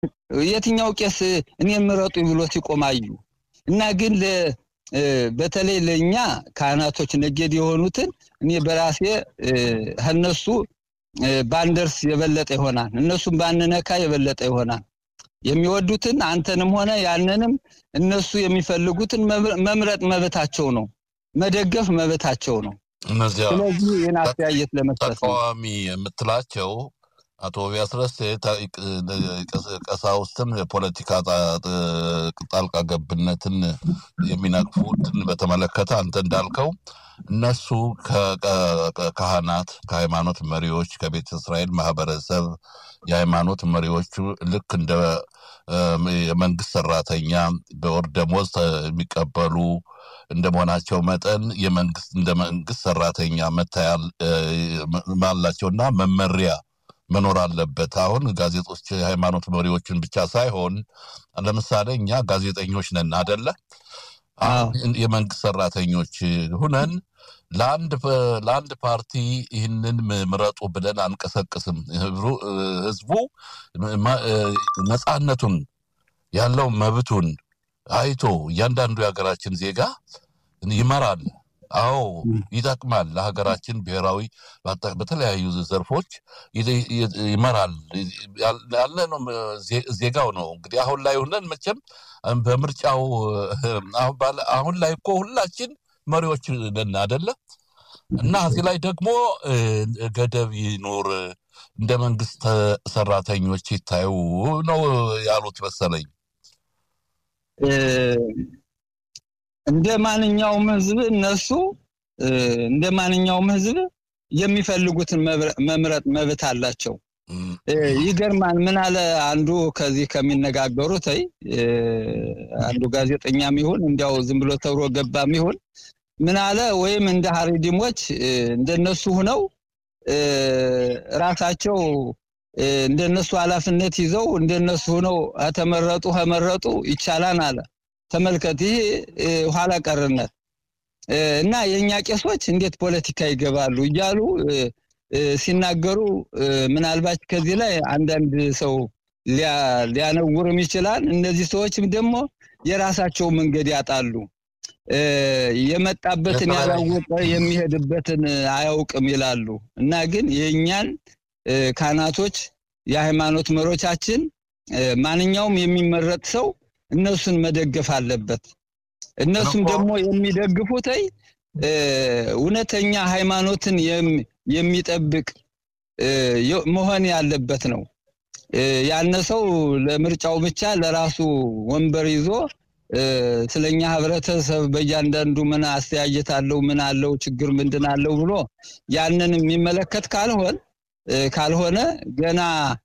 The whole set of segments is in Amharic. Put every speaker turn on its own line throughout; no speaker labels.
የትኛው ቄስ እኔን ምረጡ ብሎ ሲቆማዩ እና ግን በተለይ ለእኛ ካህናቶች ነገድ የሆኑትን እኔ በራሴ ከነሱ ባንደርስ የበለጠ ይሆናል። እነሱም ባንነካ የበለጠ ይሆናል። የሚወዱትን አንተንም ሆነ ያንንም እነሱ የሚፈልጉትን መምረጥ መብታቸው ነው፣ መደገፍ መብታቸው ነው።
እነዚያ
ስለዚህ ይህን አስተያየት ለመስጠት ነው።
ተቃዋሚ የምትላቸው አቶ ቢያስረስ ቀሳውስትን የፖለቲካ ጣልቃ ገብነትን የሚነቅፉትን በተመለከተ አንተ እንዳልከው እነሱ ከካህናት፣ ከሃይማኖት መሪዎች፣ ከቤተ እስራኤል ማህበረሰብ የሃይማኖት መሪዎቹ ልክ እንደ የመንግስት ሰራተኛ በወር ደሞዝ የሚቀበሉ እንደ መሆናቸው መጠን የመንግስት እንደ መንግስት ሰራተኛ መታያል አላቸውና መመሪያ መኖር አለበት። አሁን ጋዜጦች የሃይማኖት መሪዎችን ብቻ ሳይሆን ለምሳሌ እኛ ጋዜጠኞች ነን አደለ? የመንግስት ሰራተኞች ሁነን ለአንድ ለአንድ ፓርቲ ይህንን ምረጡ ብለን አንቀሰቅስም። ህዝቡ ነፃነቱን ያለው መብቱን አይቶ እያንዳንዱ የሀገራችን ዜጋ ይመራል። አዎ ይጠቅማል። ለሀገራችን ብሔራዊ በተለያዩ ዘርፎች ይመራል ያለ ነው። ዜጋው ነው እንግዲህ አሁን ላይ ሆነን መቼም በምርጫው አሁን ላይ እኮ ሁላችን መሪዎች ነን አደለ? እና እዚህ ላይ ደግሞ ገደብ ይኖር እንደ መንግስት ሰራተኞች ይታዩ ነው ያሉት መሰለኝ።
እንደ ማንኛውም ህዝብ እነሱ እንደ ማንኛውም ህዝብ የሚፈልጉትን መምረጥ መብት አላቸው። ይገርማል። ምን አለ አንዱ ከዚህ ከሚነጋገሩት ይ አንዱ ጋዜጠኛም ይሁን እንዲያው ዝም ብሎ ተብሮ ገባም ይሁን ምን አለ ወይም እንደ ሀሪዲሞች እንደነሱ ሁነው ራሳቸው እንደነሱ ኃላፊነት ይዘው እንደነሱ ሁነው ተመረጡ ከመረጡ ይቻላል አለ። ተመልከት፣ ይሄ ኋላ ቀርነት እና የእኛ ቄሶች እንዴት ፖለቲካ ይገባሉ እያሉ ሲናገሩ ምናልባት ከዚህ ላይ አንዳንድ ሰው ሊያነውርም ይችላል። እነዚህ ሰዎችም ደግሞ የራሳቸው መንገድ ያጣሉ። የመጣበትን ያላወቀ የሚሄድበትን አያውቅም ይላሉ እና ግን የእኛን ካህናቶች የሃይማኖት መሪዎቻችን ማንኛውም የሚመረጥ ሰው እነሱን መደገፍ አለበት። እነሱም ደግሞ የሚደግፉት እውነተኛ ሃይማኖትን የሚጠብቅ መሆን ያለበት ነው። ያነ ሰው ለምርጫው ብቻ ለራሱ ወንበር ይዞ ስለኛ ህብረተሰብ በእያንዳንዱ ምን አስተያየት አለው፣ ምን አለው፣ ችግር ምንድን አለው ብሎ ያንን የሚመለከት ካልሆን ካልሆነ ገና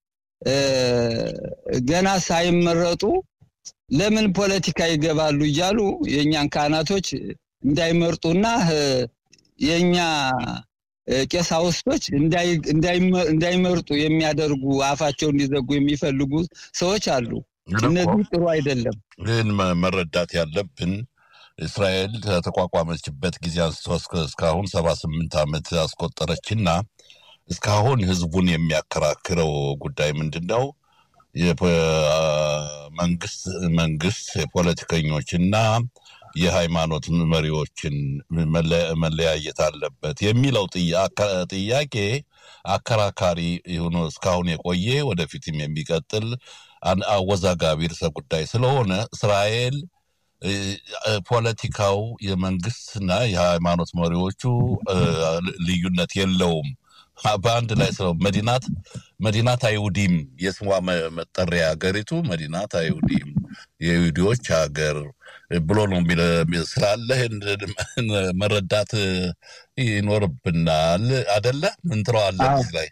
ገና ሳይመረጡ ለምን ፖለቲካ ይገባሉ እያሉ የእኛን ካህናቶች እንዳይመርጡና የእኛ ቄሳውስቶች እንዳይመርጡ የሚያደርጉ አፋቸው እንዲዘጉ የሚፈልጉ ሰዎች አሉ። እነዚህ ጥሩ አይደለም።
ግን መረዳት ያለብን እስራኤል ከተቋቋመችበት ጊዜ አንስቶ እስካሁን ሰባ ስምንት ዓመት አስቆጠረችና እስካሁን ህዝቡን የሚያከራክረው ጉዳይ ምንድን ነው? መንግስት መንግስት የፖለቲከኞችና የሃይማኖት መሪዎችን መለያየት አለበት የሚለው ጥያቄ አከራካሪ ሆኖ እስካሁን የቆየ ወደፊትም የሚቀጥል አወዛጋቢ ርዕሰ ጉዳይ ስለሆነ እስራኤል ፖለቲካው የመንግስትና የሃይማኖት መሪዎቹ ልዩነት የለውም። በአንድ ላይ ስለው መዲናት መዲናት አይሁዲም የስሟ መጠሪያ ሀገሪቱ መዲናት አይሁዲም የይሁዲዎች ሀገር ብሎ ነው ስላለ መረዳት ይኖርብናል። አደለ? ምን ትለዋለህ እዚህ ላይ?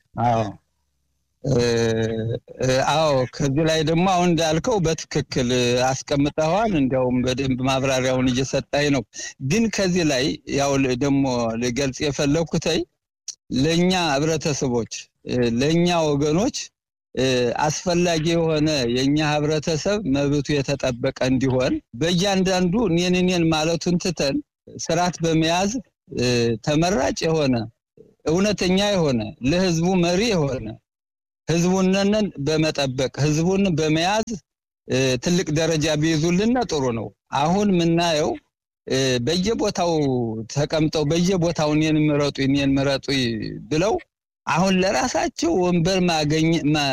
አዎ ከዚህ ላይ ደግሞ አሁን እንዳልከው በትክክል አስቀምጠዋል። እንዲያውም በደንብ ማብራሪያውን እየሰጣኝ ነው። ግን ከዚህ ላይ ያው ደግሞ ልገልጽ የፈለግኩተይ ለእኛ ህብረተሰቦች ለእኛ ወገኖች አስፈላጊ የሆነ የእኛ ህብረተሰብ መብቱ የተጠበቀ እንዲሆን በእያንዳንዱ እኔን እኔን ማለቱን ትተን ስርዓት በመያዝ ተመራጭ የሆነ እውነተኛ የሆነ ለህዝቡ መሪ የሆነ ህዝቡንን በመጠበቅ ህዝቡን በመያዝ ትልቅ ደረጃ ቢይዙልን ጥሩ ነው። አሁን የምናየው በየቦታው ተቀምጠው በየቦታው እኔን ምረጡ እኔን ምረጡ ብለው አሁን ለራሳቸው ወንበር ማገኝ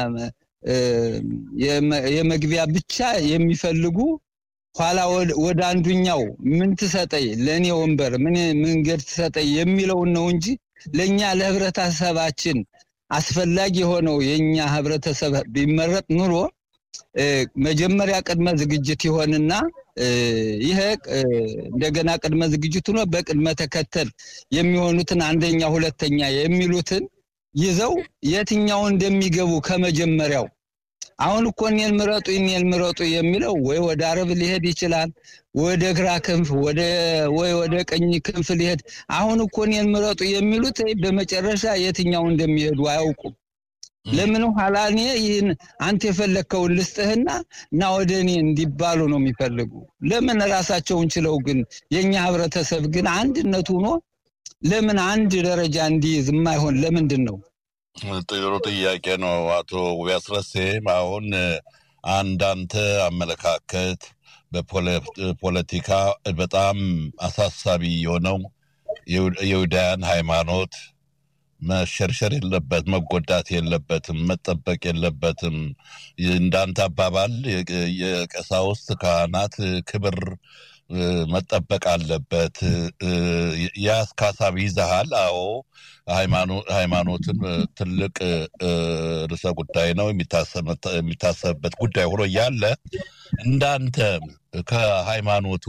የመግቢያ ብቻ የሚፈልጉ ኋላ ወደ አንዱኛው ምን ትሰጠኝ ለእኔ ወንበር ምን መንገድ ትሰጠኝ የሚለውን ነው እንጂ ለእኛ ለህብረተሰባችን አስፈላጊ የሆነው የእኛ ህብረተሰብ ቢመረጥ ኑሮ መጀመሪያ ቅድመ ዝግጅት ይሆንና ይሄ እንደገና ቅድመ ዝግጅት ሆኖ በቅድመ ተከተል የሚሆኑትን አንደኛ ሁለተኛ የሚሉትን ይዘው የትኛው እንደሚገቡ ከመጀመሪያው አሁን እኮ እኔን ምረጡ እኔን ምረጡ የሚለው ወይ ወደ አረብ ሊሄድ ይችላል፣ ወደ ግራ ክንፍ ወይ ወደ ቀኝ ክንፍ ሊሄድ። አሁን እኮ እኔን ምረጡ የሚሉት በመጨረሻ የትኛው እንደሚሄዱ አያውቁም። ለምን ኋላ እኔ ይህን አንተ የፈለግከውን ልስጥህና እና ወደ እኔ እንዲባሉ ነው የሚፈልጉ። ለምን ራሳቸውን ችለው ግን የእኛ ህብረተሰብ ግን አንድነት ሆኖ ለምን አንድ ደረጃ እንዲይዝ የማይሆን ለምንድን ነው?
ጥሩ ጥያቄ ነው አቶ ያስረሴ። አሁን አንዳንተ አመለካከት በፖለቲካ በጣም አሳሳቢ የሆነው የይሁዳያን ሃይማኖት መሸርሸር የለበት መጎዳት የለበትም፣ መጠበቅ የለበትም። እንዳንተ አባባል የቀሳውስት ካህናት ክብር መጠበቅ አለበት። ያስ ሀሳብ ይዘሃል? አዎ ሃይማኖትን ትልቅ ርዕሰ ጉዳይ ነው፣ የሚታሰብበት ጉዳይ ሆኖ እያለ እንዳንተ ከሃይማኖቱ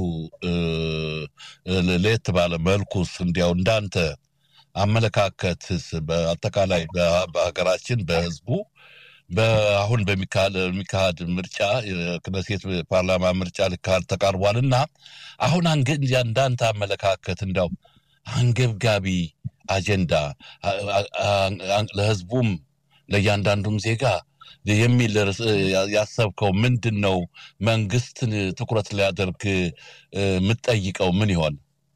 ለየት ባለ መልኩስ እንዲያው እንዳንተ አመለካከትስ በአጠቃላይ በሀገራችን በህዝቡ በአሁን በሚካሄድ ምርጫ የክነሴት ፓርላማ ምርጫ ሊካሄድ ተቃርቧል እና አሁን እንዳንተ አመለካከት እንዲያው አንገብጋቢ አጀንዳ ለህዝቡም ለእያንዳንዱም ዜጋ የሚል ያሰብከው ምንድን ነው? መንግስትን ትኩረት ሊያደርግ የምትጠይቀው ምን ይሆን?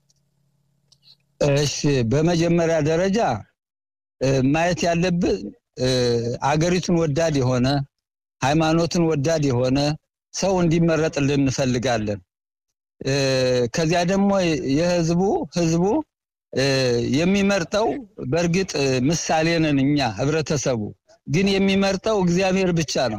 እሺ፣ በመጀመሪያ ደረጃ ማየት ያለብን አገሪቱን ወዳድ የሆነ ሃይማኖትን ወዳድ የሆነ ሰው እንዲመረጥልን እንፈልጋለን። ከዚያ ደግሞ የህዝቡ ህዝቡ የሚመርጠው በእርግጥ ምሳሌ ነን እኛ ህብረተሰቡ፣ ግን የሚመርጠው እግዚአብሔር ብቻ ነው።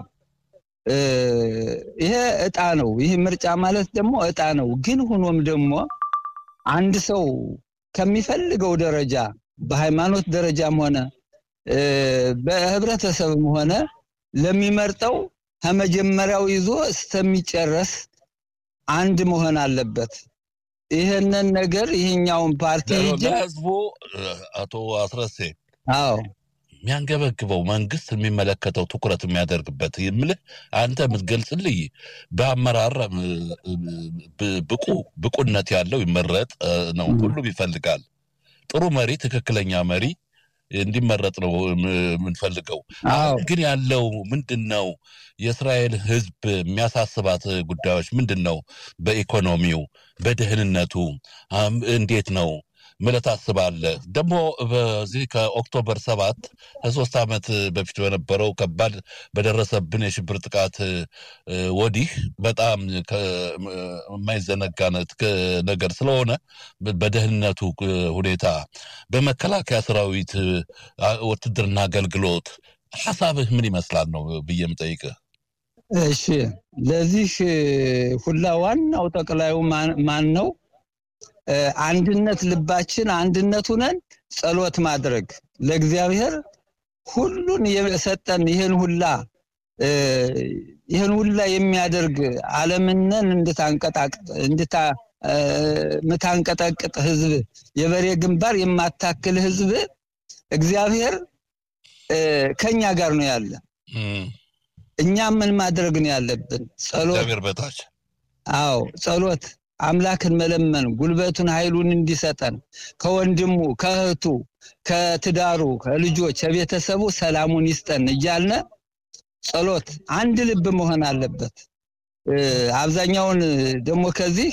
ይሄ እጣ ነው። ይህ ምርጫ ማለት ደግሞ እጣ ነው። ግን ሆኖም ደግሞ አንድ ሰው ከሚፈልገው ደረጃ በሃይማኖት ደረጃም ሆነ በህብረተሰብም ሆነ ለሚመርጠው ከመጀመሪያው ይዞ እስከሚጨረስ አንድ መሆን አለበት። ይህንን ነገር ይህኛውን ፓርቲ
ለህዝቡ አቶ አስረሴ
አዎ
የሚያንገበግበው መንግስት የሚመለከተው ትኩረት የሚያደርግበት የምልህ አንተ የምትገልጽልኝ በአመራር ብቁ ብቁነት ያለው ይመረጥ ነው። ሁሉም ይፈልጋል። ጥሩ መሪ፣ ትክክለኛ መሪ እንዲመረጥ ነው የምንፈልገው። አሁን ግን ያለው ምንድን ነው? የእስራኤል ህዝብ የሚያሳስባት ጉዳዮች ምንድን ነው? በኢኮኖሚው፣ በደህንነቱ እንዴት ነው ምለት ታስባለህ? ደግሞ በዚህ ከኦክቶበር ሰባት ከሶስት ዓመት በፊት በነበረው ከባድ በደረሰብን የሽብር ጥቃት ወዲህ በጣም የማይዘነጋ ነገር ስለሆነ በደህንነቱ ሁኔታ፣ በመከላከያ ሰራዊት ውትድርና አገልግሎት ሀሳብህ ምን ይመስላል ነው ብዬ የምጠይቅህ።
እሺ፣ ለዚህ ሁላ ዋናው ጠቅላዩ ማን ነው? አንድነት ልባችን አንድነት ሁነን ጸሎት ማድረግ ለእግዚአብሔር ሁሉን የሰጠን ይህን ሁላ ይህን ሁላ የሚያደርግ ዓለምነን እንድታንቀጠቅጥ ህዝብ የበሬ ግንባር የማታክል ህዝብ እግዚአብሔር ከኛ ጋር ነው ያለ። እኛ ምን ማድረግ ነው ያለብን? ጸሎት
እግዚአብሔር በታች
አዎ ጸሎት አምላክን መለመን ጉልበቱን ኃይሉን እንዲሰጠን ከወንድሙ ከእህቱ ከትዳሩ ከልጆች ከቤተሰቡ ሰላሙን ይስጠን እያልነ ጸሎት አንድ ልብ መሆን አለበት። አብዛኛውን ደግሞ ከዚህ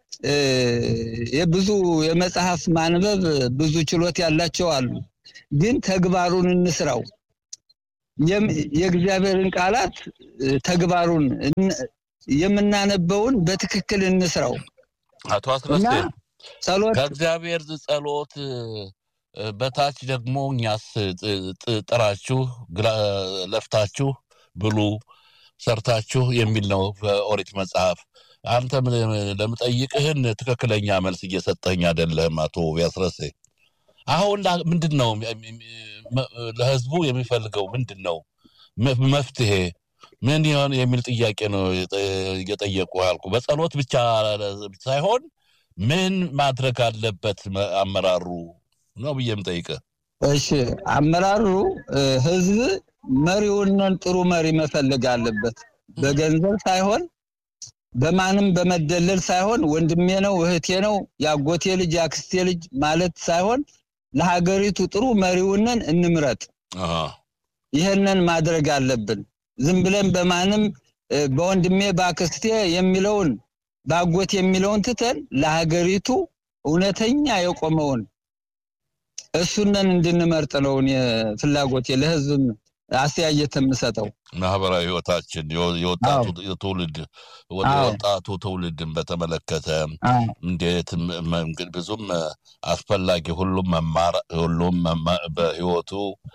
የብዙ የመጽሐፍ ማንበብ ብዙ ችሎት ያላቸው አሉ። ግን ተግባሩን እንስራው። የእግዚአብሔርን ቃላት ተግባሩን የምናነበውን በትክክል እንስራው።
አቶ አስረሴ
ጸሎት
ከእግዚአብሔር ጸሎት በታች ደግሞ እኛስ ጥራችሁ ለፍታችሁ ብሉ ሰርታችሁ የሚል ነው በኦሪት መጽሐፍ። አንተ ለምጠይቅህን ትክክለኛ መልስ እየሰጠኝ አይደለህም አቶ ቢያስረሴ። አሁን ምንድን ነው ለህዝቡ የሚፈልገው ምንድን ነው መፍትሄ ምን ይሆን የሚል ጥያቄ ነው እየጠየቁ ያልኩ። በጸሎት ብቻ ሳይሆን ምን ማድረግ አለበት አመራሩ ነው ብዬ የምጠይቅህ።
እሺ አመራሩ ህዝብ መሪውንን ጥሩ መሪ መፈለግ አለበት። በገንዘብ ሳይሆን በማንም በመደለል ሳይሆን ወንድሜ ነው እህቴ ነው የአጎቴ ልጅ የአክስቴ ልጅ ማለት ሳይሆን ለሀገሪቱ ጥሩ መሪውንን እንምረጥ። ይህንን ማድረግ አለብን። ዝም ብለን በማንም በወንድሜ በአክስቴ የሚለውን በአጎቴ የሚለውን ትተን ለሀገሪቱ እውነተኛ የቆመውን እሱንን እንድንመርጥ ነው እኔ ፍላጎቴ ለህዝብም አስተያየት የምሰጠው።
ማህበራዊ ህይወታችን የወጣቱ ትውልድ ወጣቱ ትውልድን በተመለከተ እንዴት ብዙም አስፈላጊ ሁሉም መማር ሁሉም በህይወቱ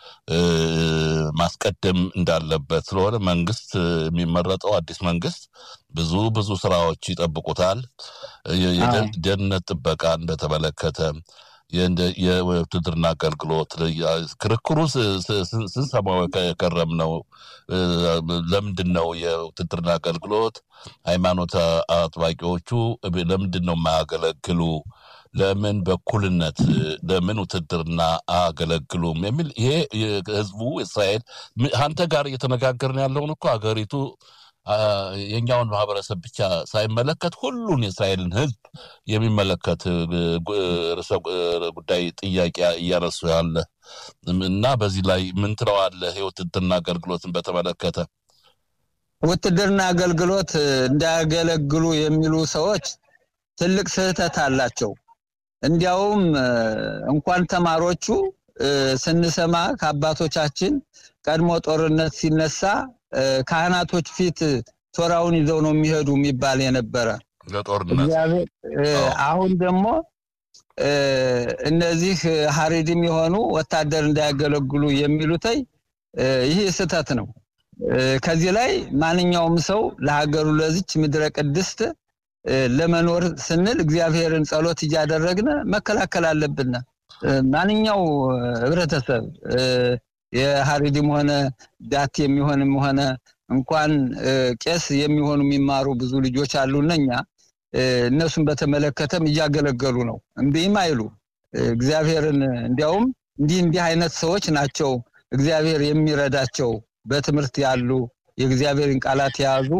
ማስቀደም እንዳለበት ስለሆነ መንግስት የሚመረጠው አዲስ መንግስት ብዙ ብዙ ስራዎች ይጠብቁታል። የደህንነት ጥበቃን በተመለከተ የውትድርና አገልግሎት ክርክሩ ስንሰማው የከረም ነው። ለምንድን ነው የውትድርና አገልግሎት ሃይማኖት አጥባቂዎቹ ለምንድን ነው የማያገለግሉ? ለምን በኩልነት ለምን ውትድርና አያገለግሉም? የሚል ይሄ ህዝቡ እስራኤል አንተ ጋር እየተነጋገርን ያለውን እኮ ሀገሪቱ የኛውን ማህበረሰብ ብቻ ሳይመለከት ሁሉን የእስራኤልን ህዝብ የሚመለከት ርዕሰ ጉዳይ ጥያቄ እያነሱ ያለ እና በዚህ ላይ ምን ትለዋለህ? የውትድርና አገልግሎትን በተመለከተ
ውትድርና አገልግሎት እንዳያገለግሉ የሚሉ ሰዎች ትልቅ ስህተት አላቸው። እንዲያውም እንኳን ተማሮቹ ስንሰማ ከአባቶቻችን ቀድሞ ጦርነት ሲነሳ ካህናቶች ፊት ቶራውን ይዘው ነው የሚሄዱ የሚባል የነበረ
ለጦርነት
አሁን ደግሞ እነዚህ ሀሪድም የሆኑ ወታደር እንዳያገለግሉ የሚሉተይ ይህ ስህተት ነው። ከዚህ ላይ ማንኛውም ሰው ለሀገሩ ለዚች ምድረ ቅድስት ለመኖር ስንል እግዚአብሔርን ጸሎት እያደረግን መከላከል አለብን። ማንኛው ህብረተሰብ የሀሪድም ሆነ ዳት የሚሆንም ሆነ እንኳን ቄስ የሚሆኑ የሚማሩ ብዙ ልጆች አሉ። እነኛ እነሱን በተመለከተም እያገለገሉ ነው። እምቢም አይሉ እግዚአብሔርን እንዲያውም እንዲህ እንዲህ አይነት ሰዎች ናቸው እግዚአብሔር የሚረዳቸው በትምህርት ያሉ የእግዚአብሔርን ቃላት የያዙ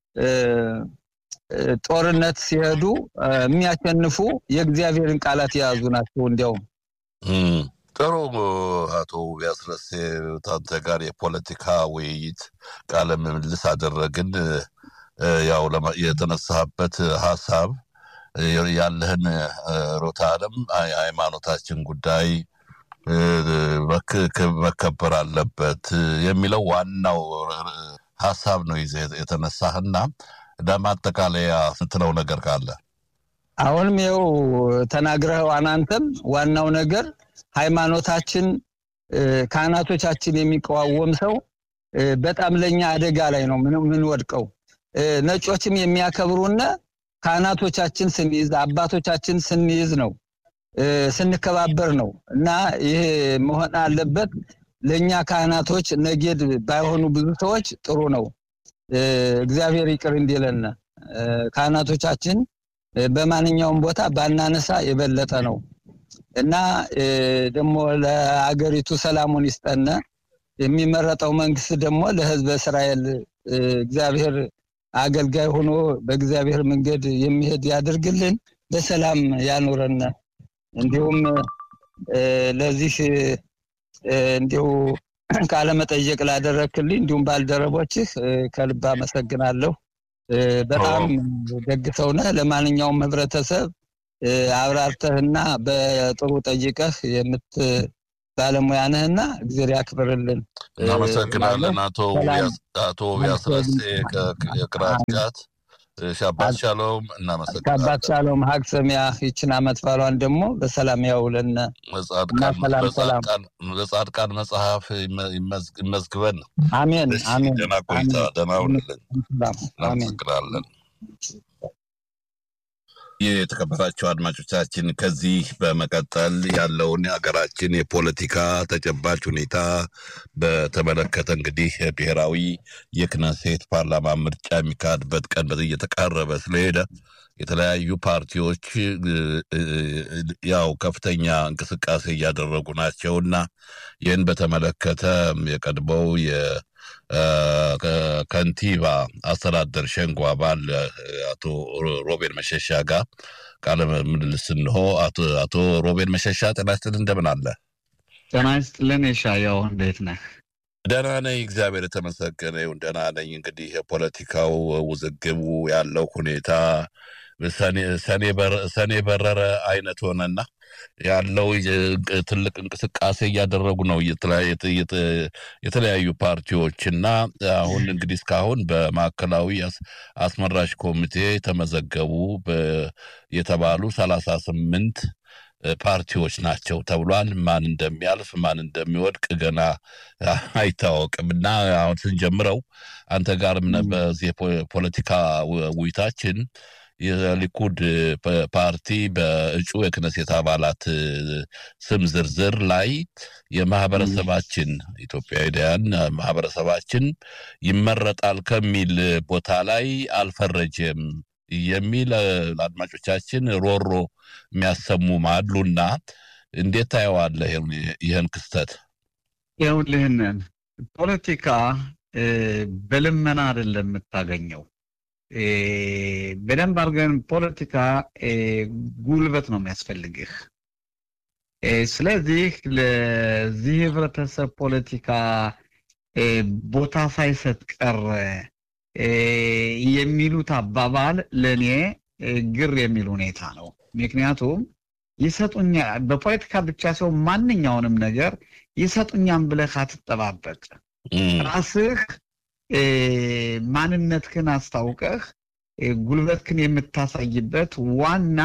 ጦርነት ሲሄዱ የሚያሸንፉ የእግዚአብሔርን ቃላት የያዙ ናቸው። እንዲያውም
ጥሩ አቶ ቢያስረሴ ታንተ ጋር የፖለቲካ ውይይት ቃለ ምልልስ አደረግን። ያው የተነሳበት ሀሳብ ያለህን ሮታ አለም የሃይማኖታችን ጉዳይ መከበር አለበት የሚለው ዋናው ሀሳብ ነው ይዘህ የተነሳህና ለማጠቃለያ ስትለው ነገር ካለ
አሁንም ይኸው ተናግረኸው አናንተም ዋናው ነገር ሃይማኖታችን ካህናቶቻችን የሚቃወም ሰው በጣም ለኛ አደጋ ላይ ነው ምንወድቀው። ነጮችም የሚያከብሩና ካህናቶቻችን ስንይዝ አባቶቻችን ስንይዝ ነው ስንከባበር ነው እና ይሄ መሆን አለበት። ለእኛ ካህናቶች ነጌድ ባይሆኑ ብዙ ሰዎች ጥሩ ነው። እግዚአብሔር ይቅር እንዲለን ካህናቶቻችን በማንኛውም ቦታ ባናነሳ የበለጠ ነው እና ደግሞ ለአገሪቱ ሰላሙን ይስጠነ። የሚመረጠው መንግስት ደግሞ ለህዝበ እስራኤል እግዚአብሔር አገልጋይ ሆኖ በእግዚአብሔር መንገድ የሚሄድ ያድርግልን፣ በሰላም ያኑረን። እንዲሁም ለዚህ እንዲሁ ቃለመጠየቅ ላደረክልኝ እንዲሁም ባልደረቦችህ ከልብ አመሰግናለሁ። በጣም ደግ ሰው ነህ። ለማንኛውም ህብረተሰብ አብራርተህና በጥሩ ጠይቀህ ባለሙያ ነህና እግዜር ያክብርልን።
እናመሰግናለን አቶ አቶ ቢያስረሴ የቅራጫት ሻባት ሻሎም እናመሰግናለን።
ከአባት ሻሎም ሀግ ሰሚያ ይችን አመት ባሏን ደግሞ በሰላም ያውለን።
በጻድቃን መጽሐፍ ይመዝግበን።
አሜን አሜን።
ደህና ቆይታ፣ ደህና ውልልን። እናመሰግናለን። የተከበራቸው አድማጮቻችን ከዚህ በመቀጠል ያለውን የሀገራችን የፖለቲካ ተጨባጭ ሁኔታ በተመለከተ እንግዲህ ብሔራዊ የክነሴት ፓርላማ ምርጫ የሚካሄድበት ቀን እየተቃረበ ስለሄደ የተለያዩ ፓርቲዎች ያው ከፍተኛ እንቅስቃሴ እያደረጉ ናቸው እና ይህን በተመለከተ የቀድሞው ከንቲባ አስተዳደር ሸንጎ አባል አቶ ሮቤል መሸሻ ጋር ቃለ ምልልስ እንሆ። አቶ ሮቤል መሸሻ ጤና ይስጥልን፣ እንደምን አለ?
ጤና ይስጥልን የሻያው እንዴት ነህ?
ደህና ነኝ፣ እግዚአብሔር የተመሰገነ ይሁን። ደህና ነኝ። እንግዲህ የፖለቲካው ውዝግቡ ያለው ሁኔታ ሰኔ በረረ አይነት ሆነና ያለው ትልቅ እንቅስቃሴ እያደረጉ ነው የተለያዩ ፓርቲዎች እና አሁን እንግዲህ እስካሁን በማዕከላዊ አስመራጭ ኮሚቴ ተመዘገቡ የተባሉ ሰላሳ ስምንት ፓርቲዎች ናቸው ተብሏል። ማን እንደሚያልፍ ማን እንደሚወድቅ ገና አይታወቅም እና አሁን ስንጀምረው አንተ ጋርም በዚህ የፖለቲካ ውይይታችን የሊኩድ ፓርቲ በእጩ የክነሴት አባላት ስም ዝርዝር ላይ የማህበረሰባችን ኢትዮጵያውያን ማህበረሰባችን ይመረጣል ከሚል ቦታ ላይ አልፈረጀም የሚል ለአድማጮቻችን ሮሮ የሚያሰሙም አሉና እንዴት ታየዋለህ ይህን ክስተት?
ይኸውልህንን ፖለቲካ በልመና አይደለም የምታገኘው በደንብ አድርገን ፖለቲካ ጉልበት ነው የሚያስፈልግህ። ስለዚህ ለዚህ ህብረተሰብ ፖለቲካ ቦታ ሳይሰጥ ቀረ የሚሉት አባባል ለእኔ ግር የሚል ሁኔታ ነው። ምክንያቱም ይሰጡኛል በፖለቲካ ብቻ ሲሆን ማንኛውንም ነገር ይሰጡኛም ብለህ አትጠባበቅ። ራስህ ማንነትህን አስታውቀህ ጉልበትህን የምታሳይበት ዋና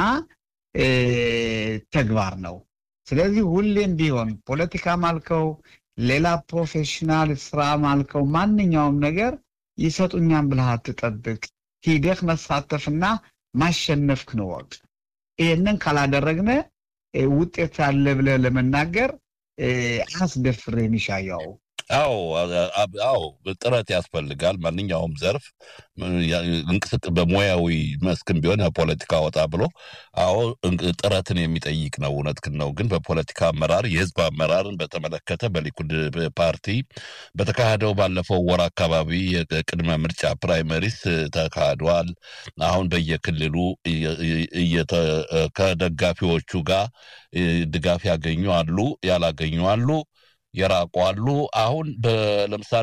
ተግባር ነው። ስለዚህ ሁሌም ቢሆን ፖለቲካ ማልከው ሌላ ፕሮፌሽናል ስራ ማልከው ማንኛውም ነገር ይሰጡኛም ብለህ አትጠብቅ። ሂደህ መሳተፍና ማሸነፍክን ወቅ ይህንን ካላደረግነ ውጤት አለ ብለህ ለመናገር አያስደፍርህም ይሻያው።
አዎ አዎ፣ ጥረት ያስፈልጋል። ማንኛውም ዘርፍ እንቅስቅ በሙያዊ መስክም ቢሆን ፖለቲካ ወጣ ብሎ አዎ ጥረትን የሚጠይቅ ነው። እውነትህን ነው። ግን በፖለቲካ አመራር የህዝብ አመራርን በተመለከተ በሊኩድ ፓርቲ በተካሄደው ባለፈው ወር አካባቢ የቅድመ ምርጫ ፕራይመሪስ ተካሂዷል። አሁን በየክልሉ ከደጋፊዎቹ ጋር ድጋፍ ያገኙ አሉ፣ ያላገኙ አሉ የራቁ አሉ። አሁን ለምሳሌ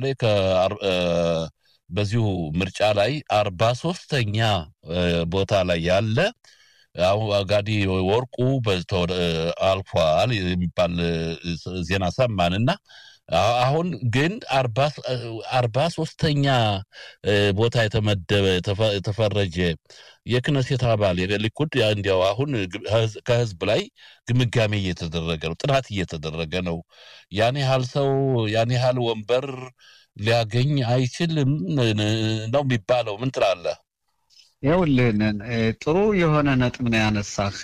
በዚሁ ምርጫ ላይ አርባ ሶስተኛ ቦታ ላይ ያለ ጋዲ ወርቁ አልፏል የሚባል ዜና ሰማንና አሁን ግን አርባ ሶስተኛ ቦታ የተመደበ የተፈረጀ የክነሴት አባል የሊኩድ እንዲያው አሁን ከህዝብ ላይ ግምጋሜ እየተደረገ ነው፣ ጥናት እየተደረገ ነው። ያን ያህል ሰው ያን ያህል ወንበር ሊያገኝ አይችልም ነው የሚባለው። ምን ትላለህ?
ይኸውልህን ጥሩ የሆነ ነጥብ ነው ያነሳህ።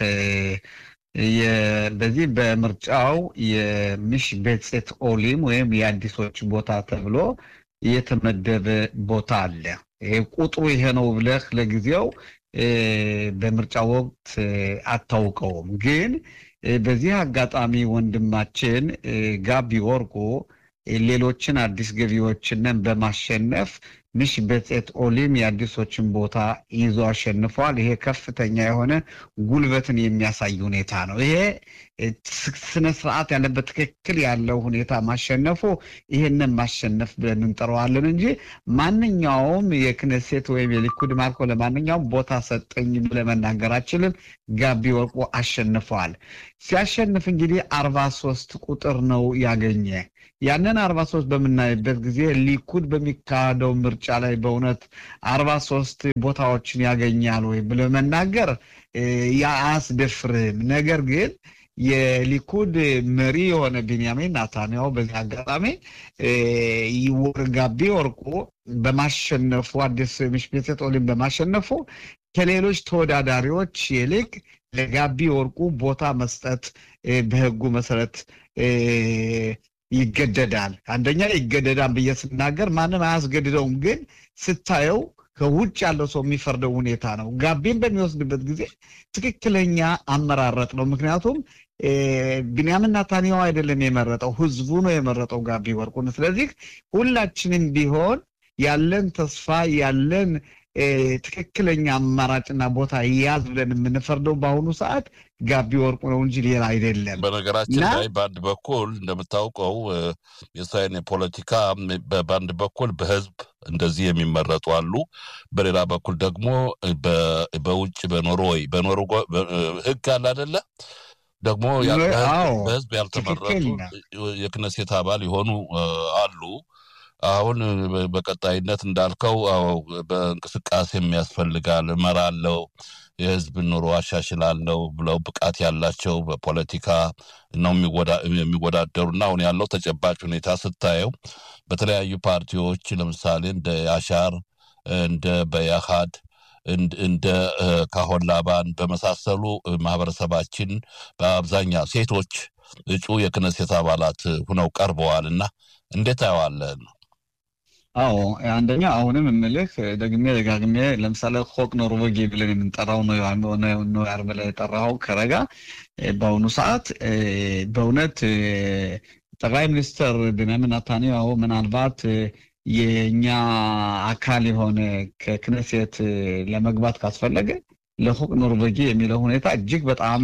በዚህ በምርጫው የሚሽ ቤጼት ኦሊም ወይም የአዲሶች ቦታ ተብሎ የተመደበ ቦታ አለ። ይሄ ቁጥሩ ይሄ ነው ብለህ ለጊዜው በምርጫ ወቅት አታውቀውም። ግን በዚህ አጋጣሚ ወንድማችን ጋቢ ወርቁ ሌሎችን አዲስ ገቢዎችንን በማሸነፍ ምሽ በጼት ኦሊም የአዲሶችን ቦታ ይዞ አሸንፏል። ይሄ ከፍተኛ የሆነ ጉልበትን የሚያሳይ ሁኔታ ነው። ይሄ ስነ ስርዓት ያለበት ትክክል ያለው ሁኔታ ማሸነፉ ይህንን ማሸነፍ ብለን እንጠራዋለን እንጂ ማንኛውም የክነሴት ወይም የሊኩድ ማርኮ ለማንኛውም ቦታ ሰጠኝ ብለን መናገር አችልም። ጋቢ ወርቁ አሸንፈዋል። ሲያሸንፍ እንግዲህ አርባ ሶስት ቁጥር ነው ያገኘ። ያንን አርባ ሶስት በምናይበት ጊዜ ሊኩድ በሚካሄደው ምርጫ ላይ በእውነት አርባ ሶስት ቦታዎችን ያገኛል ወይ ብለ መናገር አያስደፍርም። ነገር ግን የሊኩድ መሪ የሆነ ቢንያሚን ናታንያሁ በዚህ አጋጣሚ ጋቢ ወርቁ በማሸነፉ አዲስ ምሽቤት ኦሊም በማሸነፉ ከሌሎች ተወዳዳሪዎች ይልቅ ለጋቢ ወርቁ ቦታ መስጠት በሕጉ መሰረት ይገደዳል። አንደኛ ይገደዳል ብዬ ስናገር ማንም አያስገድደውም፣ ግን ስታየው ከውጭ ያለው ሰው የሚፈርደው ሁኔታ ነው። ጋቢን በሚወስድበት ጊዜ ትክክለኛ አመራረጥ ነው። ምክንያቱም ቢንያምን ናታንያሁ አይደለም የመረጠው፣ ህዝቡ ነው የመረጠው ጋቢ ወርቁን። ስለዚህ ሁላችንም ቢሆን ያለን ተስፋ ያለን ትክክለኛ አማራጭና ቦታ ያዝ ብለን የምንፈርደው በአሁኑ ሰዓት ጋቢ ወርቁ ነው እንጂ ሌላ አይደለም።
በነገራችን ላይ በአንድ በኩል እንደምታውቀው የእስራኤል የፖለቲካ በአንድ በኩል በህዝብ እንደዚህ የሚመረጡ አሉ። በሌላ በኩል ደግሞ በውጭ በኖርዌይ በኖርዌይ ህግ አለ አደለ ደግሞ በህዝብ ያልተመረጡ የክነሴት አባል የሆኑ አሉ። አሁን በቀጣይነት እንዳልከው በእንቅስቃሴ የሚያስፈልጋል እመራለሁ፣ የህዝብ ኑሮ አሻሽላለሁ ብለው ብቃት ያላቸው በፖለቲካ ነው የሚወዳደሩና አሁን ያለው ተጨባጭ ሁኔታ ስታየው በተለያዩ ፓርቲዎች ለምሳሌ እንደ ያሻር እንደ በያሃድ እንደ ካሆን ላባን በመሳሰሉ ማህበረሰባችን በአብዛኛው ሴቶች እጩ የክነሴት አባላት ሁነው ቀርበዋል እና እንዴት አየዋለን?
አዎ አንደኛ አሁንም የምልህ ደግሜ ደጋግሜ ለምሳሌ ሆቅ ኖርዌጊ ብለን የምንጠራው ነው ያር ብለህ የጠራኸው ከረጋ በአሁኑ ሰዓት በእውነት ጠቅላይ ሚኒስትር ቤንያሚን ናታንያሁ ምናልባት የእኛ አካል የሆነ ከክነሴት ለመግባት ካስፈለገ ለሆቅ ኖርዌጊ የሚለው ሁኔታ እጅግ በጣም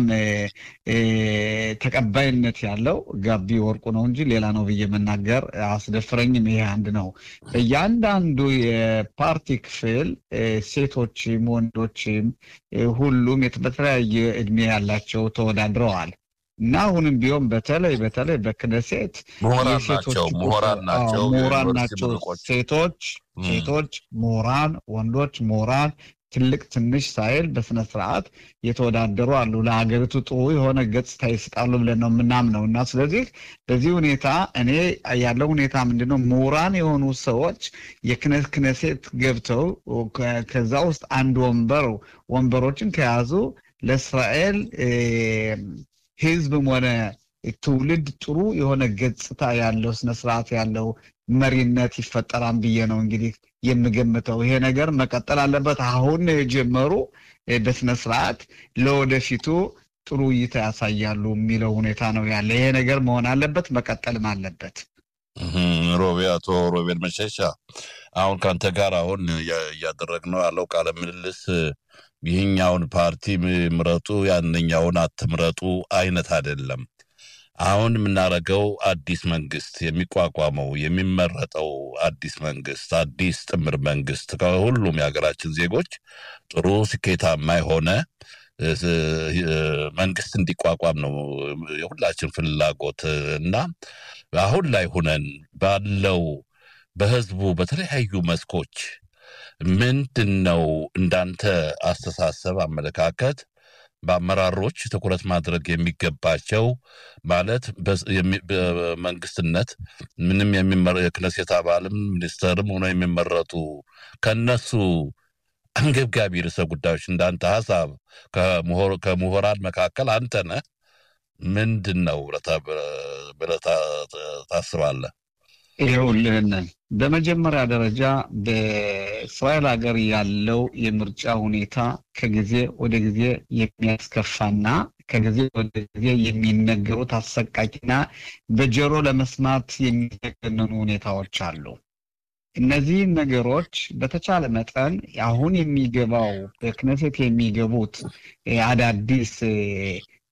ተቀባይነት ያለው ጋቢ ወርቁ ነው እንጂ ሌላ ነው ብዬ መናገር አስደፍረኝም። ይሄ አንድ ነው። በእያንዳንዱ የፓርቲ ክፍል ሴቶችም ወንዶችም ሁሉም በተለያየ እድሜ ያላቸው ተወዳድረዋል እና አሁንም ቢሆን በተለይ በተለይ በክነሴት
ምሁራን ናቸው ምሁራን ናቸው
ምሁራን ናቸው ሴቶች ሴቶች ምሁራን ወንዶች ምሁራን ትልቅ ትንሽ ሳይል በስነ ስርዓት የተወዳደሩ አሉ። ለሀገሪቱ ጥሩ የሆነ ገጽታ ይስጣሉ ብለን ነው የምናምነው እና ስለዚህ በዚህ ሁኔታ እኔ ያለው ሁኔታ ምንድነው ምሁራን የሆኑ ሰዎች የክነት ክነሴት ገብተው ከዛ ውስጥ አንድ ወንበር ወንበሮችን ከያዙ ለእስራኤል ሕዝብም ሆነ ትውልድ ጥሩ የሆነ ገጽታ ያለው ስነስርዓት ያለው መሪነት ይፈጠራል ብዬ ነው እንግዲህ የምገምተው። ይሄ ነገር መቀጠል አለበት። አሁን የጀመሩ በስነ ስርዓት ለወደፊቱ ጥሩ እይታ ያሳያሉ የሚለው ሁኔታ ነው ያለ። ይሄ ነገር መሆን አለበት፣ መቀጠልም አለበት።
ሮቤ አቶ ሮቤል መሸሻ አሁን ከአንተ ጋር አሁን እያደረግነው ያለው ቃለ ምልልስ ይህኛውን ፓርቲ ምረጡ ያንኛውን አትምረጡ አይነት አይደለም። አሁን የምናደርገው አዲስ መንግስት የሚቋቋመው የሚመረጠው አዲስ መንግስት አዲስ ጥምር መንግስት ከሁሉም የሀገራችን ዜጎች ጥሩ ስኬታማ የሆነ መንግስት እንዲቋቋም ነው የሁላችን ፍላጎት እና አሁን ላይ ሁነን ባለው በህዝቡ በተለያዩ መስኮች ምንድን ነው እንዳንተ አስተሳሰብ አመለካከት በአመራሮች ትኩረት ማድረግ የሚገባቸው ማለት በመንግስትነት ምንም የክነሴት አባልም ሚኒስተርም ሆነው የሚመረጡ ከነሱ አንገብጋቢ ርዕሰ ጉዳዮች እንዳንተ ሀሳብ ከምሁራን መካከል አንተ ነህ። ምንድን ነው ብለህ ታስባለህ?
ይኸውልህን በመጀመሪያ ደረጃ በእስራኤል ሀገር ያለው የምርጫ ሁኔታ ከጊዜ ወደ ጊዜ የሚያስከፋና ከጊዜ ወደ ጊዜ የሚነገሩት አሰቃቂና በጆሮ ለመስማት የሚዘገነኑ ሁኔታዎች አሉ። እነዚህ ነገሮች በተቻለ መጠን አሁን የሚገባው በክነሴት የሚገቡት አዳዲስ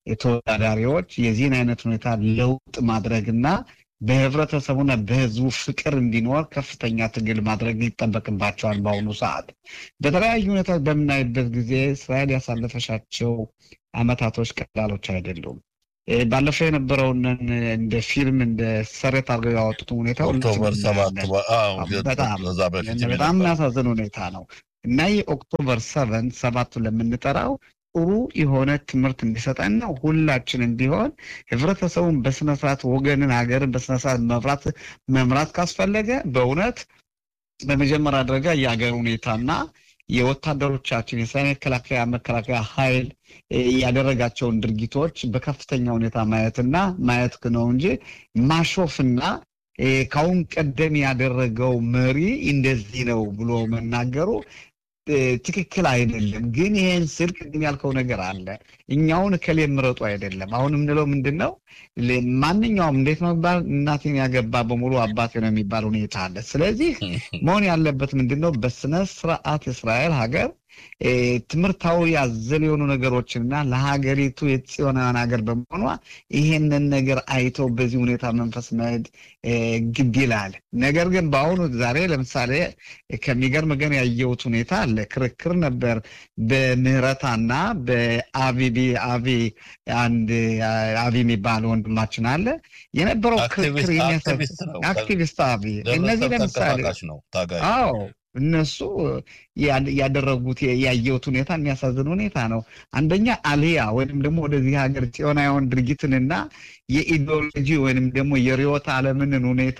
ተወዳዳሪዎች የዚህን አይነት ሁኔታ ለውጥ ማድረግና በህብረተሰቡና በህዝቡ ፍቅር እንዲኖር ከፍተኛ ትግል ማድረግ ይጠበቅባቸዋል። በአሁኑ ሰዓት በተለያዩ ሁኔታ በምናይበት ጊዜ እስራኤል ያሳለፈሻቸው አመታቶች ቀላሎች አይደሉም። ባለፈው የነበረውን እንደ ፊልም እንደ ሰሬት አድርገው ያወጡት ሁኔታ
ኦክቶበር ሰባት
በጣም በጣም የሚያሳዝን ሁኔታ ነው እና የኦክቶበር ሰቨን ሰባቱ ለምንጠራው ጥሩ የሆነ ትምህርት እንዲሰጠን ነው። ሁላችንም ቢሆን ህብረተሰቡን በስነስርዓት ወገንን፣ ሀገርን በስነስርዓት መምራት መምራት ካስፈለገ በእውነት በመጀመሪያ ደረጃ የሀገር ሁኔታና የወታደሮቻችን የእስራኤል መከላከያ መከላከያ ኃይል ያደረጋቸውን ድርጊቶች በከፍተኛ ሁኔታ ማየትና ማየት ነው እንጂ ማሾፍና ከአሁን ቀደም ያደረገው መሪ እንደዚህ ነው ብሎ መናገሩ ትክክል አይደለም። ግን ይሄን ስል ቅድም ያልከው ነገር አለ። እኛውን እከሌ ምረጡ አይደለም። አሁን የምንለው ምንድን ነው? ማንኛውም እንዴት ነው የሚባል እናቴን ያገባ በሙሉ አባቴ ነው የሚባል ሁኔታ አለ። ስለዚህ መሆን ያለበት ምንድን ነው? በስነ ስርዓት የእስራኤል ሀገር ትምህርታዊ ያዘል የሆኑ ነገሮችንና ለሀገሪቱ የጽዮናውያን ሀገር በመሆኗ ይሄንን ነገር አይተው በዚህ ሁኔታ መንፈስ መሄድ ግድ ይላል። ነገር ግን በአሁኑ ዛሬ ለምሳሌ ከሚገርም ግን ያየሁት ሁኔታ አለ። ክርክር ነበር በምህረታና በአቢቢ አቢ አንድ አቢ የሚባል ወንድማችን አለ የነበረው ክርክር አክቲቪስት አቢ እነዚህ ለምሳሌ አዎ እነሱ ያደረጉት ያየሁት ሁኔታ የሚያሳዝን ሁኔታ ነው። አንደኛ አልያ ወይም ደግሞ ወደዚህ ሀገር ጽዮናውያን ድርጊትንና የኢዲዮሎጂ ወይም ደግሞ የርዕዮተ ዓለምንን ሁኔታ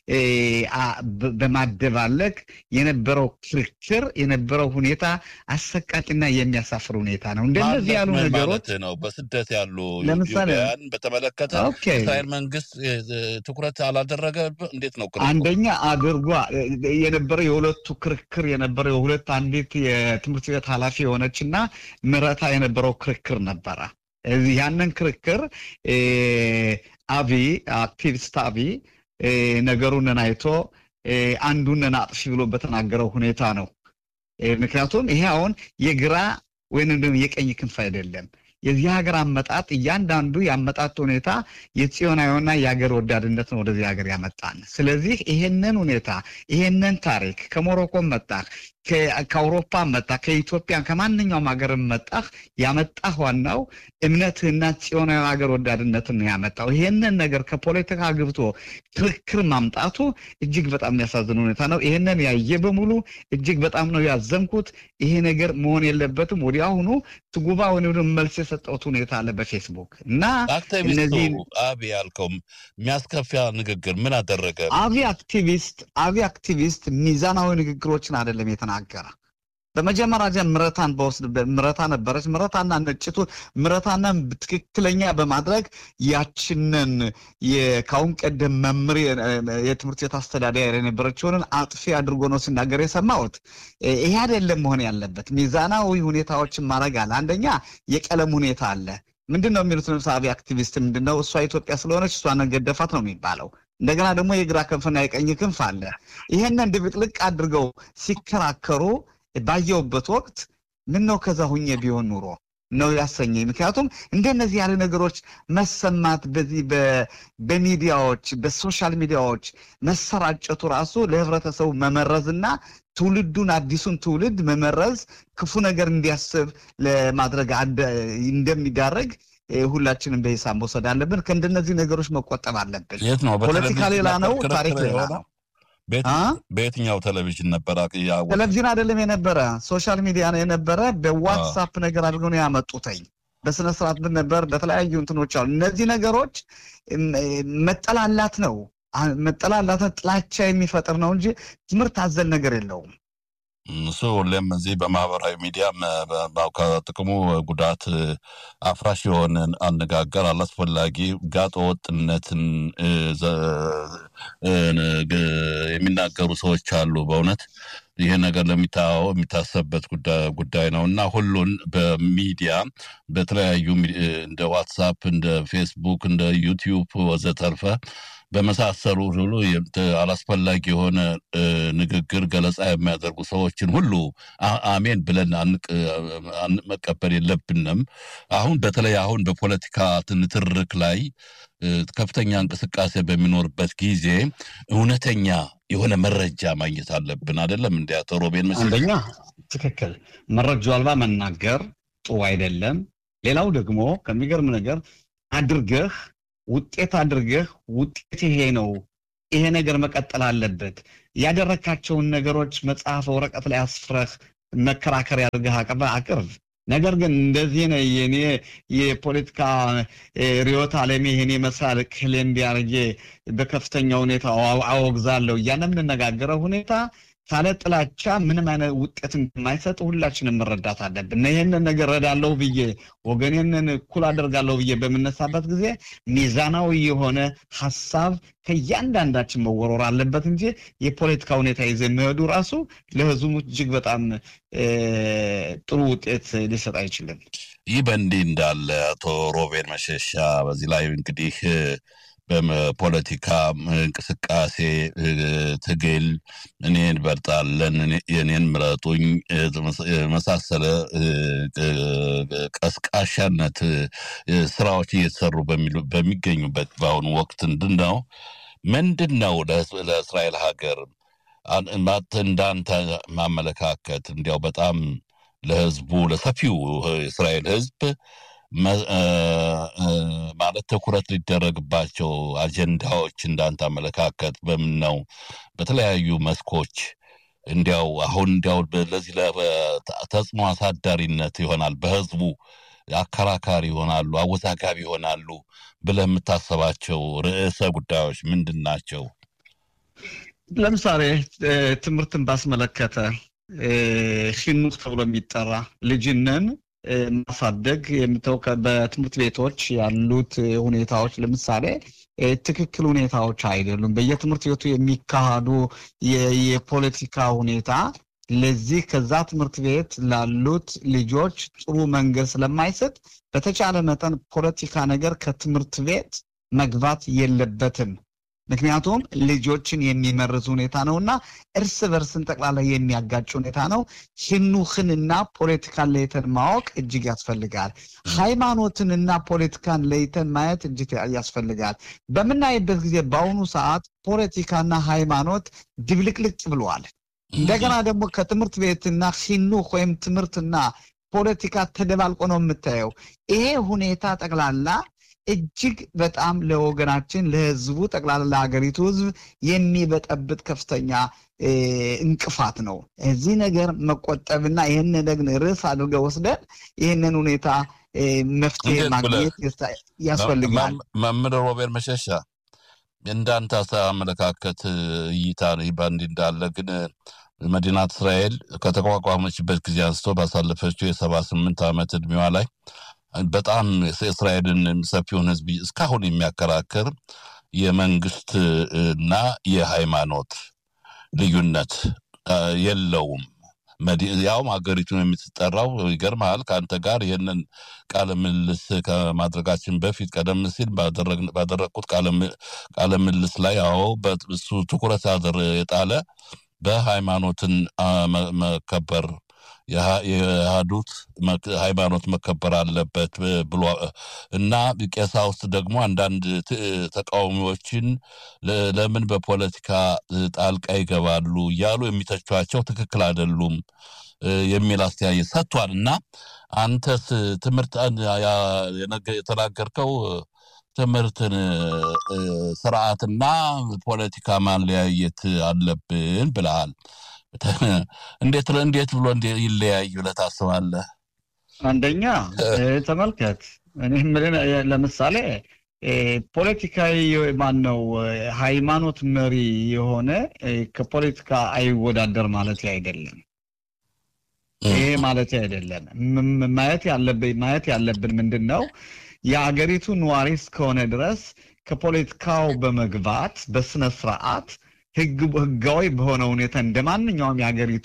በማደባለቅ የነበረው ክርክር የነበረው ሁኔታ አሰቃቂና የሚያሳፍር ሁኔታ ነው። እንደነዚህ ያሉ ነገሮች
ነው። በስደት ያሉ
ለምሳሌ
በተመለከተ እስራኤል መንግስት ትኩረት አላደረገ። እንዴት ነው?
አንደኛ አድርጓ የነበረው የሁለቱ ክርክር የነበረው የሁለት አንዲት የትምህርት ቤት ኃላፊ የሆነች እና ምረታ የነበረው ክርክር ነበረ። ያንን ክርክር አቢ አክቲቪስት አቢ ነገሩንን አይቶ አንዱንን አጥፊ ብሎ በተናገረው ሁኔታ ነው። ምክንያቱም ይሄ አሁን የግራ ወይም የቀኝ ክንፍ አይደለም። የዚህ ሀገር አመጣጥ እያንዳንዱ የአመጣጥ ሁኔታ የጽዮናዊና የሀገር ወዳድነት ነው ወደዚህ ሀገር ያመጣን። ስለዚህ ይሄንን ሁኔታ ይሄንን ታሪክ ከሞሮኮም መጣህ፣ ከአውሮፓ መጣህ፣ ከኢትዮጵያ ከማንኛውም ሀገር መጣህ ያመጣህ ዋናው እምነትህና ጽዮናዊ ሀገር ወዳድነትን ነው ያመጣው። ይሄንን ነገር ከፖለቲካ ግብቶ ክርክር ማምጣቱ እጅግ በጣም የሚያሳዝን ሁኔታ ነው። ይሄንን ያየ በሙሉ እጅግ በጣም ነው ያዘንኩት። ይሄ ነገር መሆን የለበትም። ወዲያውኑ ትጉባ ወይም መልስ የሰጠሁት ሁኔታ አለ በፌስቡክ እና
እነዚህ አቢ ያልከው የሚያስከፊያ ንግግር ምን አደረገ?
አቢ አክቲቪስት አቢ አክቲቪስት ሚዛናዊ ንግግሮችን አይደለም የተናገረ። በመጀመሪያ ምረታን በወስድ ምረታ ነበረች። ምረታና ነጭቱ ምረታና ትክክለኛ በማድረግ ያችንን ከአሁን ቀደም መምህር የትምህርት ቤት አስተዳዳሪ የነበረችውን አጥፊ አድርጎ ነው ሲናገር የሰማሁት። ይሄ አይደለም መሆን ያለበት። ሚዛናዊ ሁኔታዎችን ማድረግ አለ። አንደኛ የቀለም ሁኔታ አለ። ምንድን ነው የሚሉት? ለምሳሌ አክቲቪስት ምንድን ነው? እሷ ኢትዮጵያ ስለሆነች እሷን ገደፋት ነው የሚባለው። እንደገና ደግሞ የግራ ክንፍና የቀኝ ክንፍ አለ። ይሄንን ድብቅልቅ አድርገው ሲከራከሩ ባየውበት ወቅት ምን ነው ከዛ ሁኜ ቢሆን ኑሮ ነው ያሰኘኝ። ምክንያቱም እንደነዚህ ያለ ነገሮች መሰማት በዚህ በሚዲያዎች በሶሻል ሚዲያዎች መሰራጨቱ ራሱ ለህብረተሰቡ መመረዝና ትውልዱን አዲሱን ትውልድ መመረዝ ክፉ ነገር እንዲያስብ ለማድረግ እንደሚዳረግ ሁላችንም በሂሳብ መውሰድ አለብን። ከእንደነዚህ ነገሮች መቆጠብ አለብን።
የት ነው?
ፖለቲካ ሌላ ነው፣ ታሪክ ሌላ ነው።
በየትኛው ቴሌቪዥን ነበረ?
ቴሌቪዥን አይደለም የነበረ ሶሻል ሚዲያ ነው የነበረ። በዋትሳፕ ነገር አድርገው ነው ያመጡተኝ። በስነ ስርዓት ነበር። በተለያዩ እንትኖች አሉ። እነዚህ ነገሮች መጠላላት ነው መጠላላትን ጥላቻ የሚፈጥር ነው እንጂ ትምህርት አዘል ነገር የለውም።
እሱ ሁሌም እዚህ በማህበራዊ ሚዲያ ከጥቅሙ ጉዳት አፍራሽ የሆነ አነጋገር አላስፈላጊ ጋጠ ወጥነትን የሚናገሩ ሰዎች አሉ። በእውነት ይህ ነገር ለሚታወ የሚታሰብበት ጉዳይ ነው እና ሁሉን በሚዲያ በተለያዩ እንደ ዋትሳፕ፣ እንደ ፌስቡክ፣ እንደ ዩቲዩብ ወዘተርፈ በመሳሰሉ ሁሉ አላስፈላጊ የሆነ ንግግር ገለጻ የሚያደርጉ ሰዎችን ሁሉ አሜን ብለን መቀበል የለብንም። አሁን በተለይ አሁን በፖለቲካ ንትርክ ላይ ከፍተኛ እንቅስቃሴ በሚኖርበት ጊዜ እውነተኛ የሆነ መረጃ ማግኘት አለብን። አይደለም እንዲ አቶ ሮቤን መ
አንደኛ ትክክል መረጃ አልባ መናገር ጥሩ አይደለም። ሌላው ደግሞ ከሚገርም ነገር አድርገህ ውጤት አድርገህ ውጤት ይሄ ነው፣ ይሄ ነገር መቀጠል አለበት። ያደረካቸውን ነገሮች መጽሐፍ ወረቀት ላይ አስፍረህ መከራከሪያ አድርገህ አቅርብ። ነገር ግን እንደዚህ ነው የኔ የፖለቲካ ርዕዮተ ዓለሜ ይሄን ይመስላል ክል እንዲያርጌ በከፍተኛ ሁኔታ አወግዛለሁ እያለ የምንነጋገረው ሁኔታ ካለ ጥላቻ ምንም አይነት ውጤት እንደማይሰጥ ሁላችንም መረዳት አለብን። ይህንን ነገር ረዳለሁ ብዬ ወገኔንን እኩል አደርጋለሁ ብዬ በምነሳበት ጊዜ ሚዛናዊ የሆነ ሀሳብ ከእያንዳንዳችን መወረር አለበት እንጂ የፖለቲካ ሁኔታ ይዘ የሚሄዱ ራሱ ለሕዝቡ እጅግ በጣም ጥሩ ውጤት ሊሰጥ አይችልም።
ይህ በእንዲህ እንዳለ አቶ ሮቤል መሸሻ በዚህ ላይ እንግዲህ በፖለቲካ እንቅስቃሴ ትግል እኔን በርጣለን የኔን ምረጡኝ የመሳሰለ ቀስቃሻነት ስራዎች እየተሰሩ በሚገኙበት በአሁኑ ወቅት ምንድን ነው ምንድን ነው ለእስራኤል ሀገር እንዳንተ ማመለካከት እንዲያው በጣም ለህዝቡ ለሰፊው የእስራኤል ህዝብ ማለት ትኩረት ሊደረግባቸው አጀንዳዎች እንዳንተ አመለካከት በምን ነው? በተለያዩ መስኮች እንዲያው አሁን እንዲያው ለዚህ ተጽዕኖ አሳዳሪነት ይሆናል በህዝቡ አከራካሪ ይሆናሉ፣ አወዛጋቢ ይሆናሉ ብለህ የምታሰባቸው ርዕሰ ጉዳዮች ምንድን ናቸው?
ለምሳሌ ትምህርትን ባስመለከተ ሂኑክ ተብሎ የሚጠራ ልጅንን ማሳደግ የምተው በትምህርት ቤቶች ያሉት ሁኔታዎች ለምሳሌ ትክክል ሁኔታዎች አይደሉም። በየትምህርት ቤቱ የሚካሄዱ የፖለቲካ ሁኔታ ለዚህ ከዛ ትምህርት ቤት ላሉት ልጆች ጥሩ መንገድ ስለማይሰጥ በተቻለ መጠን ፖለቲካ ነገር ከትምህርት ቤት መግባት የለበትም። ምክንያቱም ልጆችን የሚመርዝ ሁኔታ ነው እና እርስ በርስን ጠቅላላ የሚያጋጭ ሁኔታ ነው። ህኑክንና ፖለቲካን ለይተን ማወቅ እጅግ ያስፈልጋል። ሃይማኖትንና ፖለቲካን ለይተን ማየት እጅግ ያስፈልጋል። በምናይበት ጊዜ በአሁኑ ሰዓት ፖለቲካና ሃይማኖት ድብልቅልቅ ብለዋል። እንደገና ደግሞ ከትምህርት ቤትና ሂኑክ ወይም ትምህርትና ፖለቲካ ተደባልቆ ነው የምታየው። ይሄ ሁኔታ ጠቅላላ እጅግ በጣም ለወገናችን ለህዝቡ ጠቅላላ ለሀገሪቱ ህዝብ የሚበጠብጥ ከፍተኛ እንቅፋት ነው። እዚህ ነገር መቆጠብና ይህን ነገር ርዕስ አድርገው ወስደን ይህንን ሁኔታ መፍትሄ ማግኘት ያስፈልጋል።
መምህር ሮቤል መሸሻ እንዳንተ አመለካከት እይታ በእንዲህ እንዳለ ግን መዲናት እስራኤል ከተቋቋመችበት ጊዜ አንስቶ ባሳለፈችው የሰባ ስምንት ዓመት እድሜዋ ላይ በጣም የእስራኤልን ሰፊውን ህዝብ እስካሁን የሚያከራክር የመንግስት እና የሃይማኖት ልዩነት የለውም። ያውም ሀገሪቱን የምትጠራው ይገርምሃል። ከአንተ ጋር ይህንን ቃለ ምልልስ ከማድረጋችን በፊት ቀደም ሲል ባደረግኩት ቃለ ምልልስ ላይ አዎ እሱ ትኩረት የጣለ በሃይማኖትን መከበር የሃዱት ሃይማኖት መከበር አለበት ብሎ እና ቀሳውስት ደግሞ አንዳንድ ተቃዋሚዎችን ለምን በፖለቲካ ጣልቃ ይገባሉ እያሉ የሚተቿቸው ትክክል አይደሉም የሚል አስተያየት ሰጥቷል። እና አንተስ ትምህርት የተናገርከው ትምህርትን ስርዓትና ፖለቲካ ማለያየት አለብን ብለሃል። እንዴት እንዴት ብሎ ይለያዩ ብለህ ታስባለህ?
አንደኛ ተመልከት፣ እኔ ለምሳሌ ፖለቲካዊ ማን ነው ሃይማኖት መሪ የሆነ ከፖለቲካ አይወዳደር ማለት አይደለም። ይሄ ማለት አይደለም። ማየት ያለብን ማየት ያለብን ምንድን ነው የአገሪቱ ነዋሪ እስከሆነ ድረስ ከፖለቲካው በመግባት በስነ ስርዓት ህጋዊ በሆነ ሁኔታ እንደ ማንኛውም የሀገሪቱ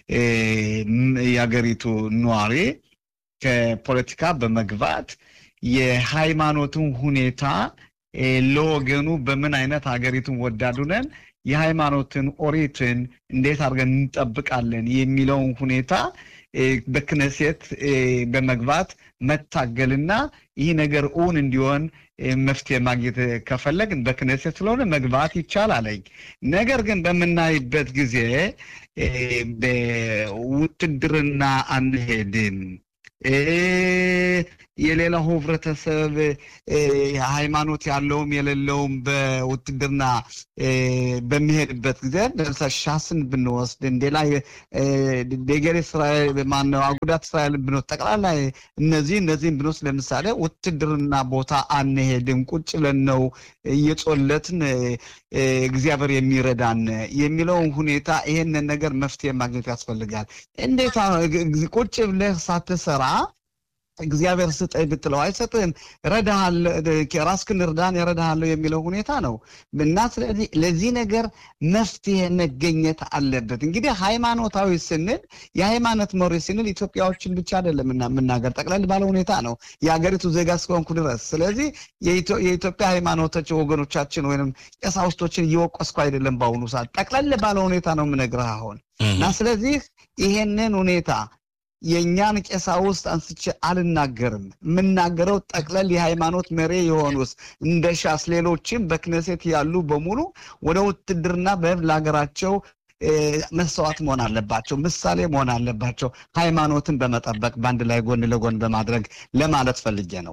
የሀገሪቱ ነዋሪ ከፖለቲካ በመግባት የሃይማኖትን ሁኔታ ለወገኑ በምን አይነት ሀገሪቱን ወዳዱ ነን የሃይማኖትን ኦሪትን እንዴት አድርገን እንጠብቃለን የሚለውን ሁኔታ በክነሴት በመግባት መታገልና ይህ ነገር እውን እንዲሆን መፍትሄ ማግኘት ከፈለግን በክነሴት ስለሆነ መግባት ይቻላለኝ። ነገር ግን በምናይበት ጊዜ በውትድርና አንሄድም የሌላው ህብረተሰብ ሃይማኖት ያለውም የሌለውም በውትድርና በሚሄድበት ጊዜ ለምሳሌ ሻስን ብንወስድ እንዴላ ደገሬ እስራኤል ማነው አጉዳት እስራኤልን ብንወስድ ጠቅላላ እነዚህ እነዚህም ብንወስድ ለምሳሌ ውትድርና ቦታ አንሄድም፣ ቁጭ ብለን ነው እየጾለትን እግዚአብሔር የሚረዳን የሚለውን ሁኔታ ይሄንን ነገር መፍትሄ ማግኘት ያስፈልጋል። እንዴት ቁጭ ብለህ ሳትሰራ እግዚአብሔር ስጠኝ ብትለው አይሰጥህም። ራስክን እርዳን እረዳሃለሁ የሚለው ሁኔታ ነው እና ስለዚህ ለዚህ ነገር መፍትሄ መገኘት አለበት። እንግዲህ ሃይማኖታዊ ስንል የሃይማኖት መሪ ስንል ኢትዮጵያዎችን ብቻ አይደለም የምናገር ጠቅለል ባለ ሁኔታ ነው የሀገሪቱ ዜጋ እስከሆንኩ ድረስ። ስለዚህ የኢትዮጵያ ሃይማኖቶች ወገኖቻችን ወይም ቀሳውስቶችን እየወቀስኩ አይደለም። በአሁኑ ሰዓት ጠቅለል ባለ ሁኔታ ነው የምነግርህ አሁን እና ስለዚህ ይሄንን ሁኔታ የእኛን ቀሳውስት አንስቼ አልናገርም። የምናገረው ጠቅለል የሃይማኖት መሪ የሆኑስ እንደ ሻስ ሌሎችም በክነሴት ያሉ በሙሉ ወደ ውትድርና በህብ ለሀገራቸው መስዋዕት መሆን አለባቸው፣ ምሳሌ መሆን አለባቸው። ሃይማኖትን በመጠበቅ በአንድ ላይ ጎን ለጎን በማድረግ ለማለት ፈልጌ ነው።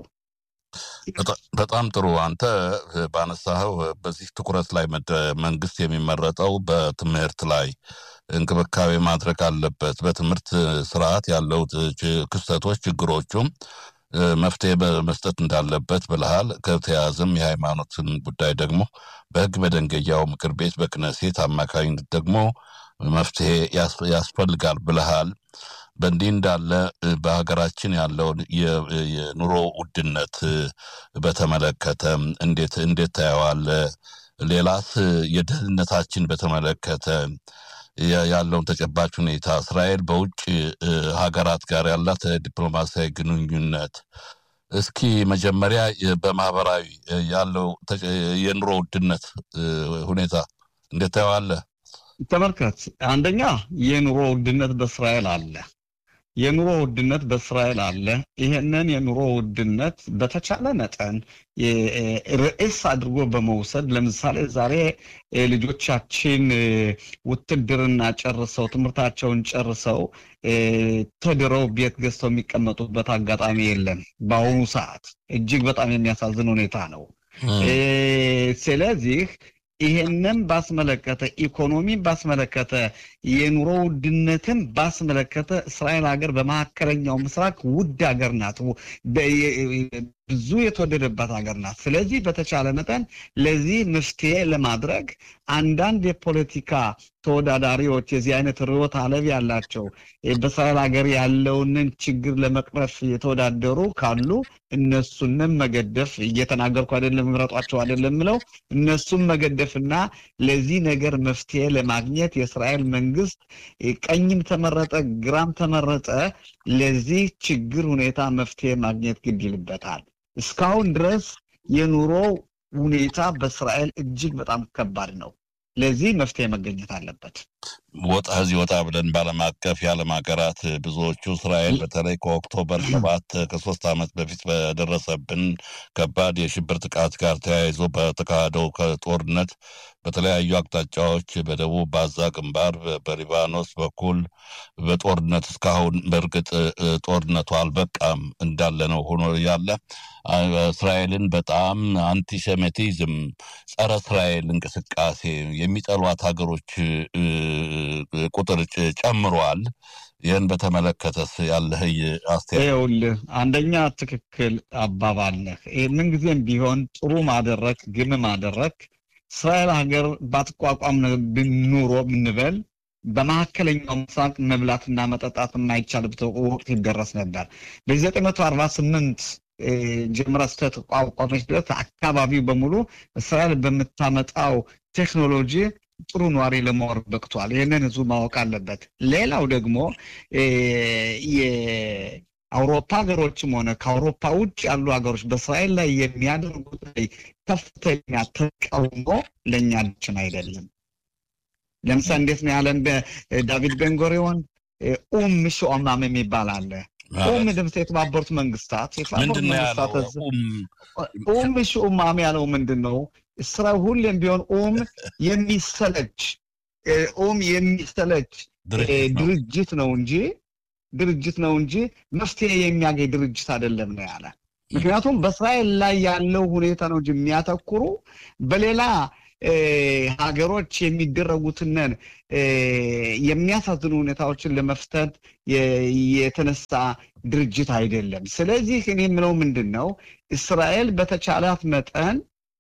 በጣም ጥሩ። አንተ ባነሳኸው በዚህ ትኩረት ላይ መንግስት የሚመረጠው በትምህርት ላይ እንክብካቤ ማድረግ አለበት። በትምህርት ስርዓት ያለው ክስተቶች፣ ችግሮቹም መፍትሄ መስጠት እንዳለበት ብልሃል። ከተያዘም የሃይማኖትን ጉዳይ ደግሞ በህግ መደንገያው ምክር ቤት በክነሴት አማካኝነት ደግሞ መፍትሄ ያስፈልጋል ብልሃል። በእንዲህ እንዳለ በሀገራችን ያለውን የኑሮ ውድነት በተመለከተ እንዴት እንዴት ታየዋለህ? ሌላስ የደህንነታችን በተመለከተ ያለውን ተጨባጭ ሁኔታ እስራኤል በውጭ ሀገራት ጋር ያላት ዲፕሎማሲያዊ ግንኙነት እስኪ መጀመሪያ በማህበራዊ ያለው የኑሮ ውድነት ሁኔታ እንዴት ታየዋለህ?
ተመልከት፣ አንደኛ የኑሮ ውድነት በእስራኤል አለ። የኑሮ ውድነት በእስራኤል አለ። ይሄንን የኑሮ ውድነት በተቻለ መጠን ርዕስ አድርጎ በመውሰድ ለምሳሌ ዛሬ ልጆቻችን ውትድርና ጨርሰው ትምህርታቸውን ጨርሰው ተድረው ቤት ገዝተው የሚቀመጡበት አጋጣሚ የለም። በአሁኑ ሰዓት እጅግ በጣም የሚያሳዝን ሁኔታ ነው። ስለዚህ ይሄንን ባስመለከተ ኢኮኖሚን ባስመለከተ የኑሮ ውድነትን ባስመለከተ እስራኤል ሀገር በመካከለኛው ምስራቅ ውድ ሀገር ናት። ብዙ የተወደደባት ሀገር ናት። ስለዚህ በተቻለ መጠን ለዚህ መፍትሄ ለማድረግ አንዳንድ የፖለቲካ ተወዳዳሪዎች የዚህ አይነት ርዕዮተ ዓለም ያላቸው በእስራኤል ሀገር ያለውንን ችግር ለመቅረፍ የተወዳደሩ ካሉ እነሱንም መገደፍ እየተናገርኩ አይደለም፣ ምረጧቸው አይደለም ምለው እነሱም መገደፍና ለዚህ ነገር መፍትሄ ለማግኘት የእስራኤል መንግስት ቀኝም ተመረጠ ግራም ተመረጠ ለዚህ ችግር ሁኔታ መፍትሄ ማግኘት ግድ ይልበታል። እስካሁን ድረስ የኑሮ ሁኔታ በእስራኤል እጅግ በጣም ከባድ ነው። ለዚህ መፍትሄ መገኘት አለበት።
ወጣ እዚህ ወጣ ብለን በዓለም አቀፍ የዓለም ሀገራት ብዙዎቹ እስራኤል በተለይ ከኦክቶበር ሰባት ከሶስት ዓመት በፊት በደረሰብን ከባድ የሽብር ጥቃት ጋር ተያይዞ በተካሄደው ጦርነት በተለያዩ አቅጣጫዎች በደቡብ ባዛ ግንባር፣ በሊባኖስ በኩል በጦርነት እስካሁን በእርግጥ ጦርነቱ አልበቃም እንዳለ ነው ሆኖ ያለ እስራኤልን በጣም አንቲሴሚቲዝም፣ ጸረ እስራኤል እንቅስቃሴ የሚጠሏት ሀገሮች ቁጥር ጨምሯል። ይህን በተመለከተስ ያለህ አስተያየት?
ይኸውልህ አንደኛ ትክክል አባባልህ። ምንጊዜም ቢሆን ጥሩ ማደረግ ግም ማደረግ እስራኤል ሀገር ባትቋቋም ኑሮ ብንበል በመካከለኛው ምስራቅ መብላትና መጠጣት የማይቻልበት ወቅት ይደረስ ነበር። በዘጠኝ መቶ አርባ ስምንት ጀምራ ስተቋቋመች ድረስ አካባቢው በሙሉ እስራኤል በምታመጣው ቴክኖሎጂ ጥሩ ኗሪ ለመኖር በቅቷል። ይህንን ህዝቡ ማወቅ አለበት። ሌላው ደግሞ አውሮፓ ሀገሮችም ሆነ ከአውሮፓ ውጭ ያሉ ሀገሮች በእስራኤል ላይ የሚያደርጉት ከፍተኛ ተቃውሞ ለእኛ አዲችን አይደለም። ለምሳሌ እንዴት ነው ያለን በዳቪድ ቤንጎሪዮን ኡም ሾማም የሚባል አለ። ኡም ድምፅ የተባበሩት መንግስታት የተባበሩት መንግስታት ኡም ሾማም ያለው ምንድን ነው? ስራ ሁሌም ቢሆን ኡም የሚሰለች ኡም የሚሰለች ድርጅት ነው እንጂ ድርጅት ነው እንጂ መፍትሄ የሚያገኝ ድርጅት አይደለም ነው ያለ። ምክንያቱም በእስራኤል ላይ ያለው ሁኔታ ነው እንጂ የሚያተኩሩ በሌላ ሀገሮች የሚደረጉትንን የሚያሳዝኑ ሁኔታዎችን ለመፍታት የተነሳ ድርጅት አይደለም። ስለዚህ እኔ የምለው ምንድን ነው እስራኤል በተቻላት መጠን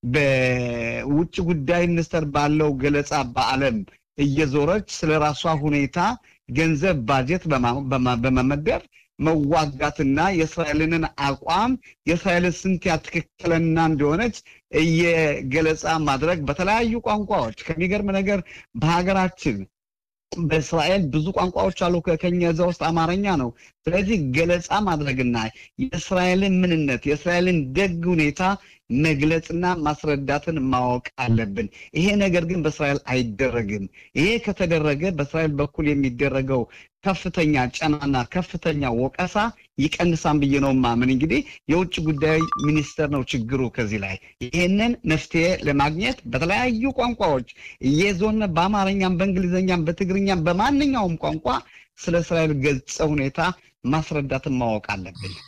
በውጭ ጉዳይ ሚኒስቴር ባለው ገለጻ በዓለም እየዞረች ስለ ራሷ ሁኔታ ገንዘብ ባጀት በመመደብ መዋጋትና የእስራኤልንን አቋም የእስራኤልን ስንት ትክክለኛ እንደሆነች እየገለጻ ማድረግ በተለያዩ ቋንቋዎች ከሚገርም ነገር በሀገራችን በእስራኤል ብዙ ቋንቋዎች አሉ። ከኛ እዛ ውስጥ አማርኛ ነው። ስለዚህ ገለጻ ማድረግና የእስራኤልን ምንነት የእስራኤልን ደግ ሁኔታ መግለጽና ማስረዳትን ማወቅ አለብን። ይሄ ነገር ግን በእስራኤል አይደረግም። ይሄ ከተደረገ በእስራኤል በኩል የሚደረገው ከፍተኛ ጫናና ከፍተኛ ወቀሳ ይቀንሳን ብዬ ነው ማምን። እንግዲህ የውጭ ጉዳይ ሚኒስቴር ነው ችግሩ ከዚህ ላይ ይህንን መፍትሄ ለማግኘት በተለያዩ ቋንቋዎች እየዞን በአማርኛም፣ በእንግሊዝኛም፣ በትግርኛም በማንኛውም ቋንቋ ስለ እስራኤል ገጸ ሁኔታ ማስረዳትን ማወቅ አለብን።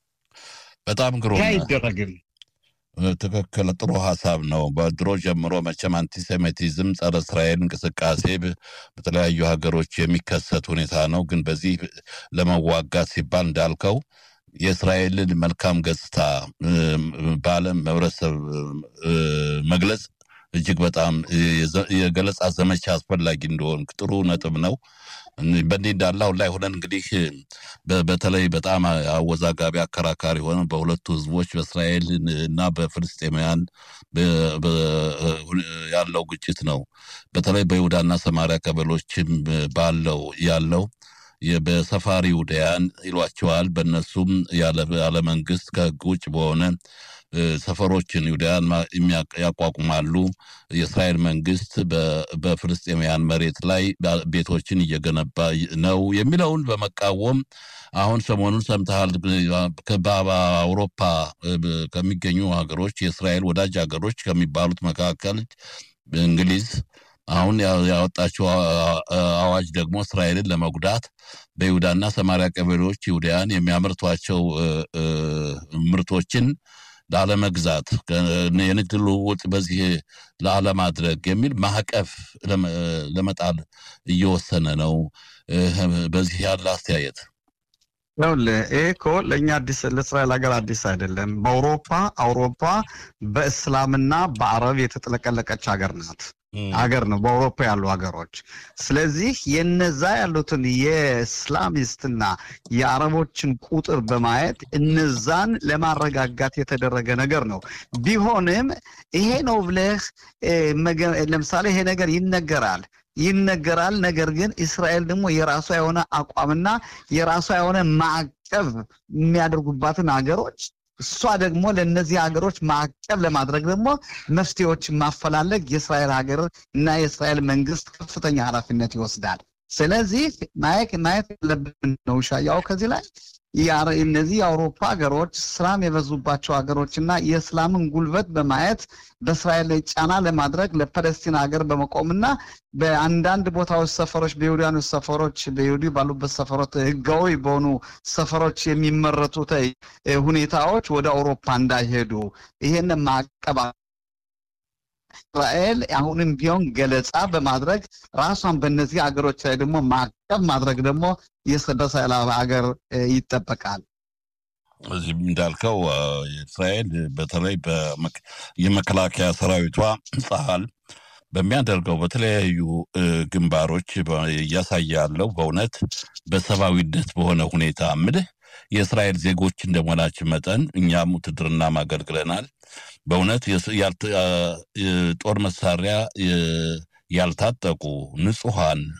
በጣም ግሩም
አይደረግም።
ትክክል፣ ጥሩ ሀሳብ ነው። በድሮ ጀምሮ መቼም አንቲሴሚቲዝም፣ ጸረ እስራኤል እንቅስቃሴ በተለያዩ ሀገሮች የሚከሰት ሁኔታ ነው። ግን በዚህ ለመዋጋት ሲባል እንዳልከው የእስራኤልን መልካም ገጽታ በዓለም ህብረተሰብ መግለጽ እጅግ በጣም የገለጻ ዘመቻ አስፈላጊ እንደሆን ጥሩ ነጥብ ነው። በእንዲህ እንዳለ አሁን ላይ ሆነን እንግዲህ በተለይ በጣም አወዛጋቢ አከራካሪ ሆነ በሁለቱ ህዝቦች በእስራኤል እና በፍልስጤማውያን ያለው ግጭት ነው። በተለይ በይሁዳና ሰማሪያ ቀበሎችም ባለው ያለው በሰፋሪ ይሁዳያን ይሏቸዋል። በእነሱም ያለ መንግስት ከህግ ውጭ በሆነ ሰፈሮችን ይሁዳያን ያቋቁማሉ። የእስራኤል መንግስት በፍልስጤማውያን መሬት ላይ ቤቶችን እየገነባ ነው የሚለውን በመቃወም አሁን ሰሞኑን ሰምተሃል። በአውሮፓ ከሚገኙ ሀገሮች የእስራኤል ወዳጅ ሀገሮች ከሚባሉት መካከል እንግሊዝ አሁን ያወጣቸው አዋጅ ደግሞ እስራኤልን ለመጉዳት በይሁዳና ሰማሪያ ቀበሌዎች ይሁዳያን የሚያመርቷቸው ምርቶችን ላለመግዛት የንግድ ልውውጥ በዚህ ላለማድረግ የሚል ማዕቀፍ ለመጣል እየወሰነ ነው። በዚህ ያለ አስተያየት
ይኸውልህ ይሄ እኮ ለእኛ አዲስ ለእስራኤል ሀገር አዲስ አይደለም። በአውሮፓ አውሮፓ በእስላምና በአረብ የተጥለቀለቀች ሀገር ናት ሀገር ነው በአውሮፓ ያሉ ሀገሮች። ስለዚህ የነዛ ያሉትን የእስላሚስትና የአረቦችን ቁጥር በማየት እነዛን ለማረጋጋት የተደረገ ነገር ነው። ቢሆንም ይሄ ነው ብለህ ለምሳሌ ይሄ ነገር ይነገራል ይነገራል። ነገር ግን እስራኤል ደግሞ የራሷ የሆነ አቋምና የራሷ የሆነ ማዕቀብ የሚያደርጉባትን ሀገሮች እሷ ደግሞ ለእነዚህ ሀገሮች ማዕቀብ ለማድረግ ደግሞ መፍትሄዎችን ማፈላለግ የእስራኤል ሀገር እና የእስራኤል መንግስት ከፍተኛ ኃላፊነት ይወስዳል። ስለዚህ ማየት ማየት ያለብን ነው ሻያው ከዚህ ላይ እነዚህ የአውሮፓ ሀገሮች እስላም የበዙባቸው ሀገሮች እና የእስላምን ጉልበት በማየት በእስራኤል ላይ ጫና ለማድረግ ለፐለስቲን ሀገር በመቆምና በአንዳንድ ቦታዎች ሰፈሮች በይሁዳኖች ሰፈሮች በይሁዲ ባሉበት ሰፈሮች ህጋዊ በሆኑ ሰፈሮች የሚመረቱት ሁኔታዎች ወደ አውሮፓ እንዳይሄዱ ይሄን ማቀባ እስራኤል አሁንም ቢሆን ገለጻ በማድረግ ራሷን በእነዚህ ሀገሮች ላይ ደግሞ ማዕቀብ ማድረግ ደግሞ በእስራኤል ሀገር ይጠበቃል።
እዚህም እንዳልከው እስራኤል በተለይ የመከላከያ ሰራዊቷ ጸሀል በሚያደርገው በተለያዩ ግንባሮች እያሳየ ያለው በእውነት በሰብአዊነት በሆነ ሁኔታ ምልህ የእስራኤል ዜጎች እንደመሆናችን መጠን እኛም ውትድርና ማገልግለናል። በእውነት ጦር መሳሪያ ያልታጠቁ ንጹሐን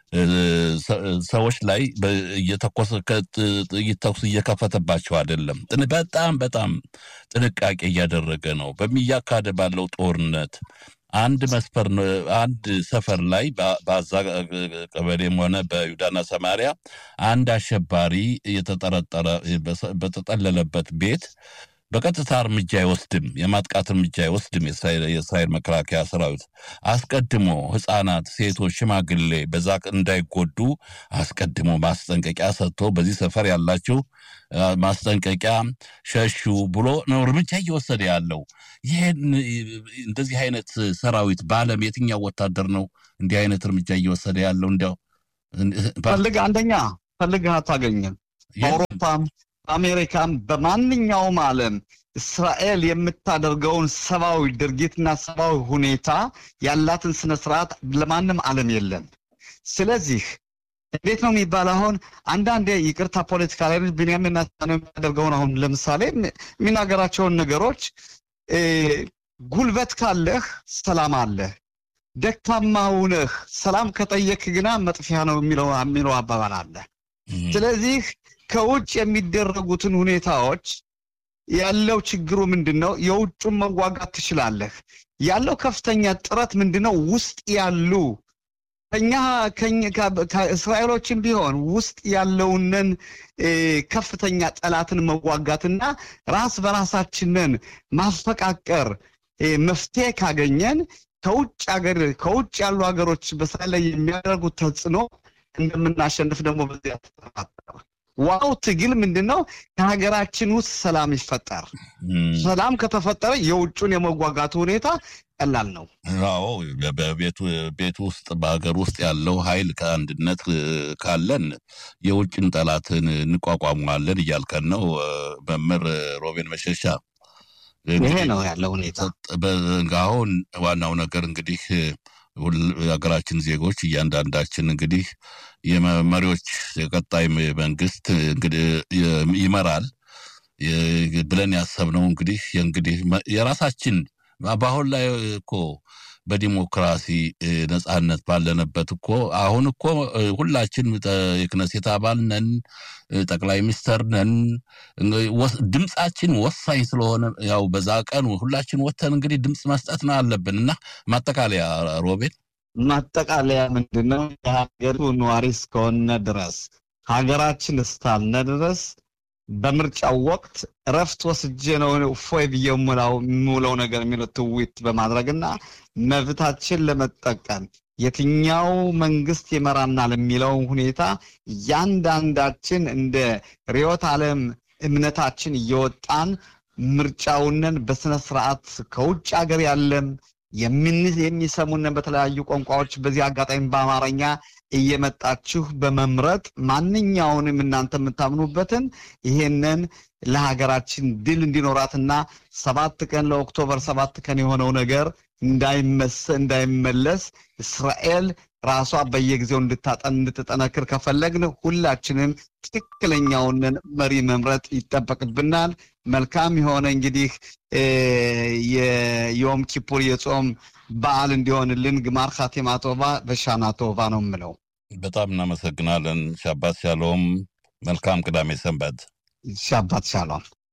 ሰዎች ላይ እየተኮሰ ጥይት ተኩስ እየከፈተባቸው አይደለም። በጣም በጣም ጥንቃቄ እያደረገ ነው። በሚያካሄድ ባለው ጦርነት አንድ መስፈር አንድ ሰፈር ላይ በአዛ ቀበሌም ሆነ በይሁዳና ሰማሪያ አንድ አሸባሪ የተጠረጠረ በተጠለለበት ቤት በቀጥታ እርምጃ አይወስድም፣ የማጥቃት እርምጃ አይወስድም። የእስራኤል መከላከያ ሰራዊት አስቀድሞ ሕፃናት፣ ሴቶች፣ ሽማግሌ በዛ እንዳይጎዱ አስቀድሞ ማስጠንቀቂያ ሰጥቶ በዚህ ሰፈር ያላችሁ ማስጠንቀቂያ ሸሹ ብሎ ነው እርምጃ እየወሰደ ያለው። ይህን እንደዚህ አይነት ሰራዊት በዓለም የትኛው ወታደር ነው እንዲህ አይነት እርምጃ እየወሰደ ያለው? እንዲያው
ፈልግ አንደኛ ፈልግህ አታገኝም። በአውሮፓም በአሜሪካም በማንኛውም ዓለም እስራኤል የምታደርገውን ሰብአዊ ድርጊትና ሰብአዊ ሁኔታ ያላትን ስነ ስርዓት ለማንም ዓለም የለም። ስለዚህ እንዴት ነው የሚባል አሁን አንዳንዴ ይቅርታ ፖለቲካ ላይ ቢንያሚን ኔታንያሁ የሚያደርገውን አሁን ለምሳሌ የሚናገራቸውን ነገሮች ጉልበት ካለህ ሰላም አለህ፣ ደካማ ሁነህ ሰላም ከጠየክ ግና መጥፊያ ነው የሚለው የሚለው አባባል አለ። ስለዚህ ከውጭ የሚደረጉትን ሁኔታዎች ያለው ችግሩ ምንድን ነው? የውጩን መዋጋት ትችላለህ። ያለው ከፍተኛ ጥረት ምንድን ነው? ውስጥ ያሉ ከኛ ከእስራኤሎችም ቢሆን ውስጥ ያለውንን ከፍተኛ ጠላትን መዋጋትና ራስ በራሳችንን ማፈቃቀር መፍትሄ ካገኘን ከውጭ ሀገር ከውጭ ያሉ ሀገሮች በእስራኤል ላይ የሚያደርጉት ተጽዕኖ እንደምናሸንፍ ደግሞ በዚያ ተጠራጠረ። ዋው ትግል ምንድን ነው? ከሀገራችን ውስጥ ሰላም ይፈጠር። ሰላም ከተፈጠረ የውጩን የመዋጋቱ ሁኔታ ቀላል ነው።
አዎ ቤት ውስጥ በሀገር ውስጥ ያለው ኃይል ከአንድነት ካለን የውጭን ጠላትን እንቋቋመዋለን እያልከን ነው መምህር ሮቤን መሸሻ።
ይሄ ነው ያለው ሁኔታ።
አሁን ዋናው ነገር እንግዲህ የሀገራችን ዜጎች እያንዳንዳችን እንግዲህ የመሪዎች የቀጣይ መንግስት እንግዲህ ይመራል ብለን ያሰብነው እንግዲህ እንግዲህ የራሳችን በአሁን ላይ እኮ በዲሞክራሲ ነጻነት ባለንበት እኮ አሁን እኮ ሁላችን የክነሴት አባል ነን፣ ጠቅላይ ሚኒስተር ነን። ድምፃችን ወሳኝ ስለሆነ ያው በዛ ቀን ሁላችን ወተን እንግዲህ ድምፅ መስጠት ነው አለብን እና ማጠቃለያ ሮቤል
ማጠቃለያ ምንድን ነው? የሀገሪቱ ነዋሪ እስከሆነ ድረስ ሀገራችን እስካልነ ድረስ በምርጫው ወቅት እረፍት ወስጄ ነው እፎይ ብዬ የምውለው ነገር የሚለው ትዊት በማድረግና መብታችን ለመጠቀም የትኛው መንግስት ይመራናል የሚለው ሁኔታ እያንዳንዳችን እንደ ርዕዮተ ዓለም እምነታችን እየወጣን ምርጫውንን በስነ ስርዓት ከውጭ ሀገር ያለም የሚሰሙንን በተለያዩ ቋንቋዎች በዚህ አጋጣሚ በአማርኛ እየመጣችሁ በመምረጥ ማንኛውንም እናንተ የምታምኑበትን ይሄንን ለሀገራችን ድል እንዲኖራትና ሰባት ቀን ለኦክቶበር ሰባት ቀን የሆነው ነገር እንዳይመለስ እስራኤል ራሷ በየጊዜው እንድታጠን እንድትጠነክር ከፈለግን ሁላችንም ትክክለኛውን መሪ መምረጥ ይጠበቅብናል። መልካም የሆነ እንግዲህ የዮም ኪፑር የጾም በዓል እንዲሆንልን ግማር ካቴማ ቶባ በሻና ቶባ ነው የምለው።
በጣም እናመሰግናለን። ሻባት ሻሎም። መልካም ቅዳሜ ሰንበት።
ሻባት ሻሎም።